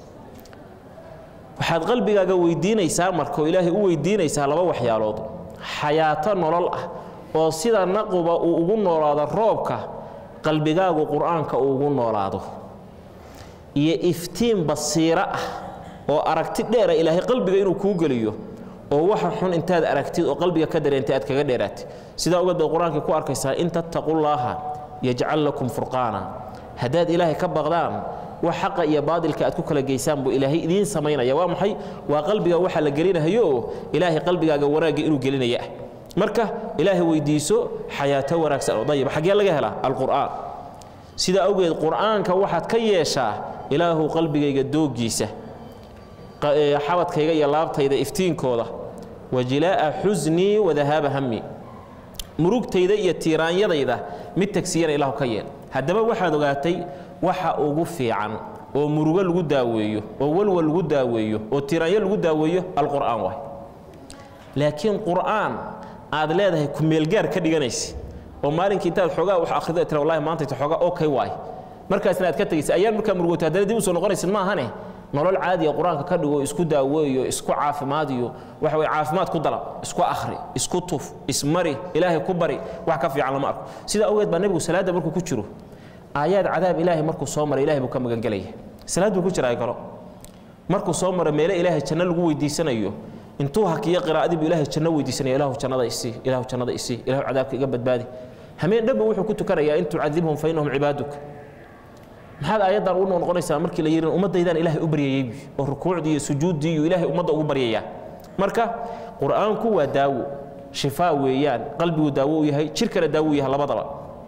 waxaad qalbigaaga weydiinaysaa marka oo ilaahay u weydiinaysaa laba waxyaalood xayaato nolol ah oo sida naquba uu ugu noolaado roobka qalbigaagu qur'aanka uu ugu noolaado iyo iftiin basiiro ah oo aragti dheera ilaahay qalbiga inuu kuu geliyo oo waxa xun intaad aragtid oo qalbiga ka dareentay aad kaga dheeraatid sidaa ogeed baad qur-aankii ku arkaysaa in tattaqullaaha yajcal lakum furqaana haddaad ilaahay ka baqdaan wax xaqa iyo baadilka aad ku kala geysaan buu ilaahay idiin samaynaya waa maxay waa qalbiga waxa la gelinahayo oo ilaahay qalbigaaga wanaagga inuu gelinaya ah marka ilaahay weydiiso xayaato wanaagsan oo dayib xaggee laga helaa alqur'aan sidaa awgeed qur'aanka waxaad ka yeeshaa ilaahu qalbigayga dooggiisa xabadkayga iyo laabtayda iftiinkooda wa jilaa'a xusnii wadahaaba hammi murugtayda iyo tiiraanyadayda mid tagsiyana ilaahu ka yeel haddaba waxaad ogaatay waxa ugu fiican oo murugo lagu daaweeyo oo walwal lagu daaweeyo oo tiiraanyo lagu daaweeyo alqur'aan waay laakiin qur'aan aad leedahay kumeelgaar ka dhiganaysa oo maalinkii intaad xoogaa wax akhrido tira wallahi maanta inta xoogaa okay waay markaasna aad ka tegaysa ayaan markaa murugoto haddana dib u soo noqonaysid ma ahane nolol caadiya qur-aanka ka dhigo isku daaweeyo isku caafimaadiyo waxa weye caafimaad ku dalab isku akhri isku tuf ismari ilaahay ku bari wax ka fiican lama arko sidaa awgeed baa nebigu salaadda markuu ku jiro aayaad cadaab ilaahay markuu soo maray ilahay buu ka magangelaya salaad buu ku jiraa galo markuu soo maro meele ilaahay janno lagu weydiisanayo intuu hakiyo qiraa'adii buu ilaahay janno weydiisanaya ilaahu jannada isii ilaahu jannada isii ilaahu cadaabka iga badbaadi hameen dhanba wuxuu ku tukanayaa in tucadibhum fa innahum cibaaduk maxaad aayaddan ugu noqonaysaa markii la yidhi ummaddaydaan ilaahay u baryayey oo rukuucdii iyo sujuuddii iyo ilaahay ummadda ugu baryayaa marka qur'aanku waa daawo shifaa weeyaan qalbigu daawo u yahay jirkana daawo u yahay labadaba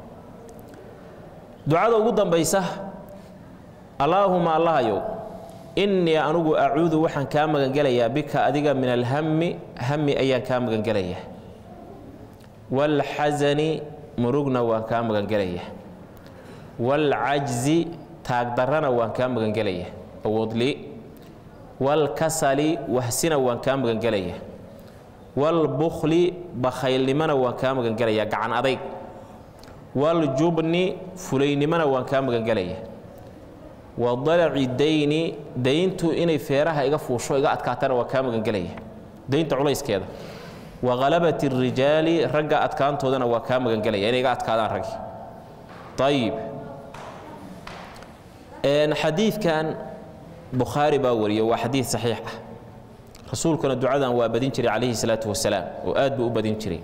ducada ugu dambaysa allaahuma allahayow innii anugu acuudu waxaan kaa magangelayaa bika adiga min alhammi hammi ayaan kaa magangelayaa waalxasani murugna waan kaa magangelayaa waalcajzi taagdarrana waan kaa magangelaya awoodli waalkasali wahsina waan kaa magangelaya waalbukhli bakhaylnimona waan kaa magangelaya gacan adayg waljubni fulaynimona waan kaa magangelaya wadalaci dayni dayntu inay feeraha iga fuusho iga adkaatana waan kaa magangelaya daynta culayskeeda waghalabati الrijaali ragga adkaantoodana waa kaa magangelaya inay iga adkaadaan raggi ayib xadiidkan bukhaari baa wariya waa xadiid saxiix ah rasuulkuna ducadan waa badin jiray calayhi salaatu wasalaam oo aad buu u badin jiray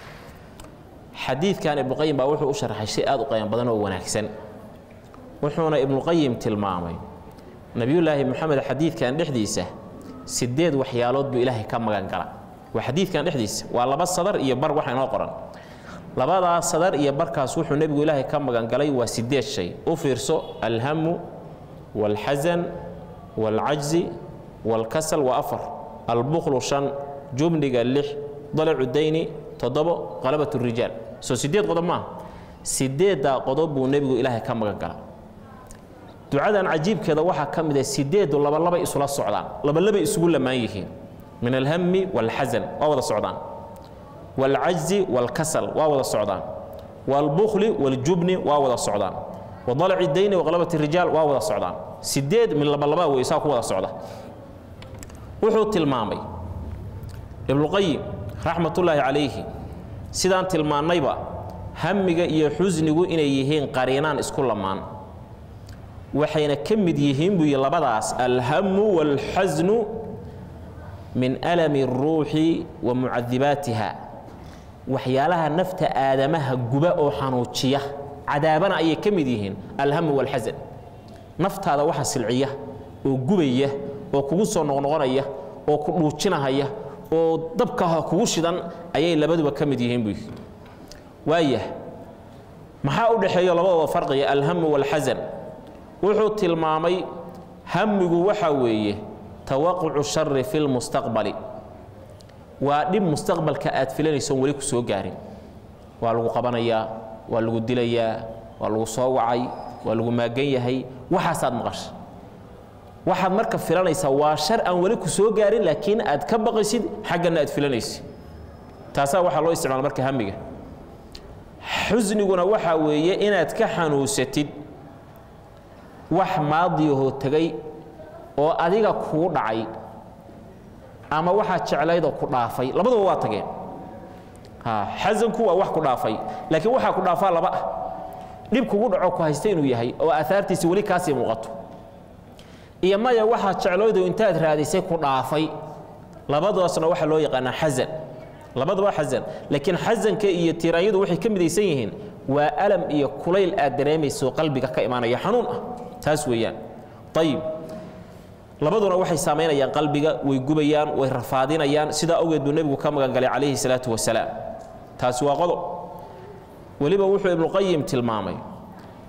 xadiidkan ibnuqayim baa wuxuu u sharxay shay aad u qayan badan oo wanaagsan wuxuuna ibnuqayim tilmaamay nebiyullaahi moxamed xadiidkan dhexdiisa sideed waxyaalood buu ilaahay ka magan gala waa xadiidkan dhexdiisa waa laba sadar iyo bar waxa inoo qoran labadaas sadar iyo barkaas wuxuu nebigu ilaahay ka magangalay waa sideed shay u fiirso alhamu waalxasan waalcajzi waalkasal waa afar albukhlu shan jubniga lix dalacu dayni toddobo qalabat rijaal soo sideed qodob maaha sideeddaa qodob buu nebigu ilaahay ka magan gala ducadan cajiibkeeda waxaa ka mid ah sideedu labalabay isula socdaan labalabay isugu lamaan yihiin min alhami waalxasan waa wada socdaan waalcajzi waalkasal waa wada socdaan waalbukhli waaljubni waa wada socdaan wadalaci dayni waqlabat rijaal waa wada socdaan sideed min labalabaa wey saa ku wada socda wuxuu tilmaamay ibnuqayim raxmatullaahi calayhi sidaan tilmaannayba hamiga iyo xusnigu inay yihiin qariinaan isku lamaan waxayna ka mid yihiin buu yidhi labadaas alhamu waalxasnu min alami اruuxi wa mucadibaatiha waxyaalaha nafta aadamaha guba oo xanuujiya cadaabana ayay ka mid yihiin alhamu waalxasan naftaada waxa silciya oo gubaya oo kugu soo noqnoqonaya oo ku dhuujinahaya oo dabkaha kugu shidan ayay labaduba ka mid yihiin buu yidhi waayah maxaa u dhexeeyo labadooda farqiga alhamu waalxasan wuxuu tilmaamay hamigu waxa weeye tawaqucu shari fi lmustaqbali waa dhib mustaqbalka aad filanaysoon weli ku soo gaarin waa lagu qabanayaa waa lagu dilayaa waa lagu soo wacay waa lagu maagan yahay waxaasaad maqasha waxaad marka filanaysaa waa shar aan weli ku soo gaarin laakiin aad ka baqaysid xaggana aad filanaysid taasaa waxaa loo isticmaala marka hamiga xusniguna waxaa weeye inaad ka xanuunsatid wax maadiyahoo tegay oo adiga kuu dhacay ama waxaad jeclaydoo ku dhaafay labaduba waa tageen xasanku waa wax ku dhaafay laakiin waxaa ku dhaafaa laba ah dhib kugu dhaco ku haysta inuu yahay oo aahaartiisi weli kaasii muuqato iyo maya waxaad jeclaydo intaad raadisay ku dhaafay labadoosna waxaa loo yaqaanaa xasan labaduba xasan laakiin xasanka iyo tiraanyadu waxay ka midaysan yihiin waa alam iyo kulayl aad dareemayso qalbiga ka imaanaya xanuun ah taas weeyaan ayib labaduna waxay saamaynayaan qalbiga way gubayaan way rafaadinayaan sidaa awgeed buu nebigu ka magangalay calayhi salaatu wasalaam taasi waa qodob weliba wuxuu ibnuqayim tilmaamay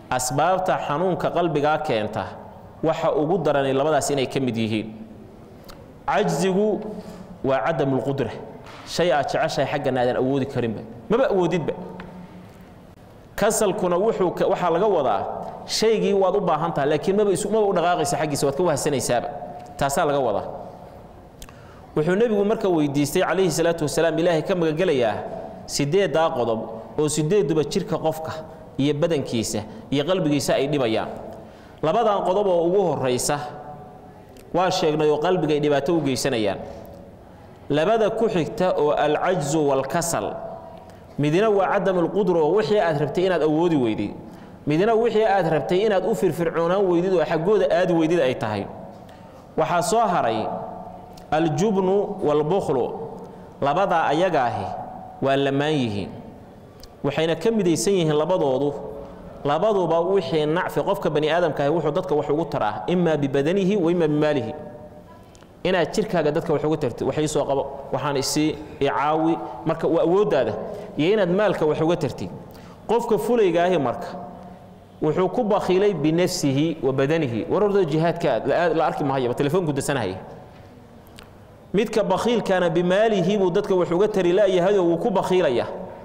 asbaabta xanuunka qalbigaa keenta waxa ugu daranay labadaas inay ka mid yihiin cajzigu waa cadam lqudra shay aad jeceshahay xaggana aadan awoodi karinba maba awoodidba kasalkuna wuxuu waxaa laga wadaa shaygii waad u baahan tahay laakiin maba isu maba u dhaqaaqaysa xaggiisa waad ka wahsanaysaaba taasaa laga wadaa wuxuu nebigu marka weydiistay calayhi salaatu wasalaam ilaahay ka magangelayaa siddeeddaa qodob oo siddeeduba jidhka qofka iyo badankiisa iyo qalbigiisa ay dhibayaan labadan qodob oo ugu horraysa waa sheegnay oo qalbiga ay dhibaato u geysanayaan labada ku xigta oo alcajzu waalkasal midna waa cadamulqudra oo wixii aad rabtay inaad awoodi weydid midna wixii aad rabtay inaad u firfircoonaan weydid oo xaggooda aadi weydid ay tahay waxaa soo haray aljubnu waalbukhlu labadaa ayaga ahi waa lamaan yihiin waxayna ka midaysan yihiin labadoodu labaduba wixii nacfi qofka bani aadamka ahi wuxuu dadka wax ugu taraa imaa bibadanihi wa imaa bimaalihi inaad jirkaaga dadka wax uga tartid wax iisoo qabo waxaan isii icaawi marka waa awooddaada iyo inaad maalka wax uga tartid qofka fulaygaahi marka wuxuu ku bakhiilay binafsihi wa badanihi war orda jihaadka la arki mahayaba telefoonku dasanahaya midka bakhiilkana bimaalihi buu dadka wax uga tari la'yahayoo wuu ku bakhiilaya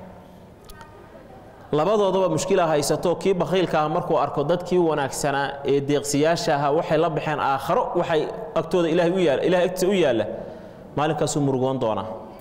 labadoodaba mushkila haysato kii bakhiilka ah markuu arko dadkii wanaagsanaa ee deeqsiyaasha ahaa waxay la baxeen aakharo waxay agtooda ilaahay u yaala ilahay agtiisa u yaalla maalinkaasuu murugoon doonaa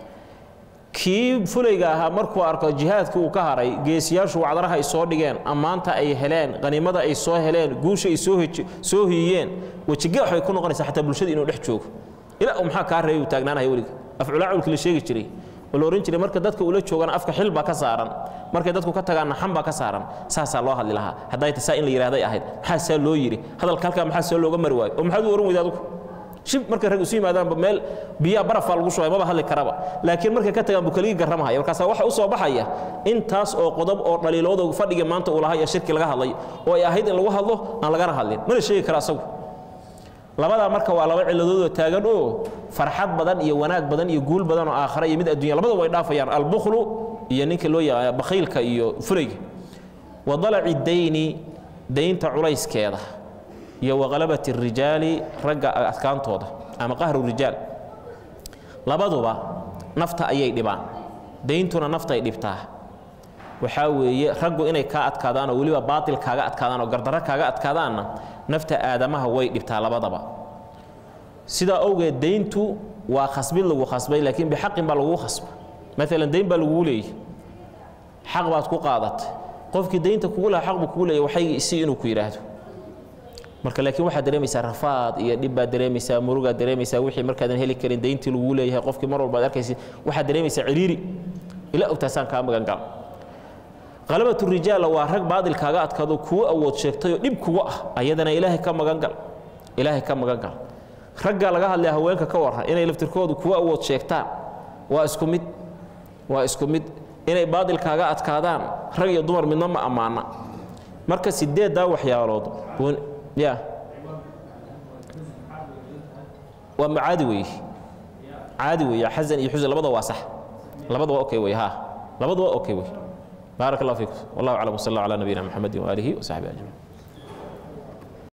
kii fulayga ahaa markuu arko jihaadkii uu ka haray geesiyaashu wacdaraha ay soo dhigeen ammaanta ay heleen qaniimada ay soo heleen guusha ay soo hiyeen wejigax ay ku noqonaysaa xataa bulshada inuu dhex joogo ilaa uu maxaa kaa reebi uu taagnaanaya weliga afculaaculki la sheegi jiray oo la ohan jiray marka dadka ula joogana afka xil baa ka saaran markay dadku ka tagaanna xan baa ka saaran saasaa loo hadli lahaa hadday ta saa in la yidhahday ahayd maxaa saa loo yidhi hadalka halkaa maxaa saa looga mari waayo oo maxaad u oran weyda adugu shib markay rag isu yimaadaanba meel biyaa barafaa lagu shubay maba hadli karaba laakiin markay ka tagaan buu keligii garramahaya markaasaa waxa u soo baxaya intaas oo qodob oo dhaliilooda fadhiga maanta uu lahaa iyo shirki laga hadlay oo ay ahayd in lagu hadlo aan lagana hadlin mana sheegi kara asagu labadaa marka waa laba ciladoodoo taagan oo farxad badan iyo wanaag badan iyo guul badan oo aakhare iyo mid addunya labada way dhaafayaan albukhlu iyo ninka loo yaqaana bakhiilka iyo fulayga wa dalaci dayni daynta culayskeeda iyo waqalabati rijaali ragga adkaantooda ama qahru rijaal labaduba nafta ayay dhibaan dayntuna naftay dhibtaa waxaa weeye raggu inay kaa adkaadaan oo weliba baatil kaaga adkaadaan oo gardarro kaaga adkaadaanna nafta aadamaha way dhibtaa labadaba sidaa owgeed dayntu waa khasbid lagu khasbay laakiin bixaqin baa lagugu khasba maalan dayn baa lagugu leeyay xaq baad ku qaadatay qofkii daynta kugu laha xaq buu kugu leeyay waxay si inuu ku yidhaahdo marka laakiin waxaad dareemaysaa rafaad iyo dhib baad dareemaysaa murugaad dareemaysaa wixii markaadan heli karin dayntii lagugu leeyahay qofkii mar walbaad arkaysid waxaad dareemaysaa ciriiri ilaa ogtaasaan kaa magan gala qalabatu rijaalla waa rag baadil kaaga adkaado kuwo awood sheegtayoo dhib kugu ah ayadana ilaahay ka magan gal ilaahay ka magan gal ragga laga hadlaya haweenka ka warran inay laftirkoodu kuwo awood sheegtaan waa isku mid waa isku mid inay baadil kaaga adkaadaan rag iyo dumar midna ma ammaana marka sideeddaa waxyaalood ya waa caadi weeye caadi weeye xasan iyo xusan labada waa sax labada waa okay wey ha labada waa okay wey بارك الله فيكم والله اعلم وصلى الله على نبينا محمد واله وصحبه اجمعين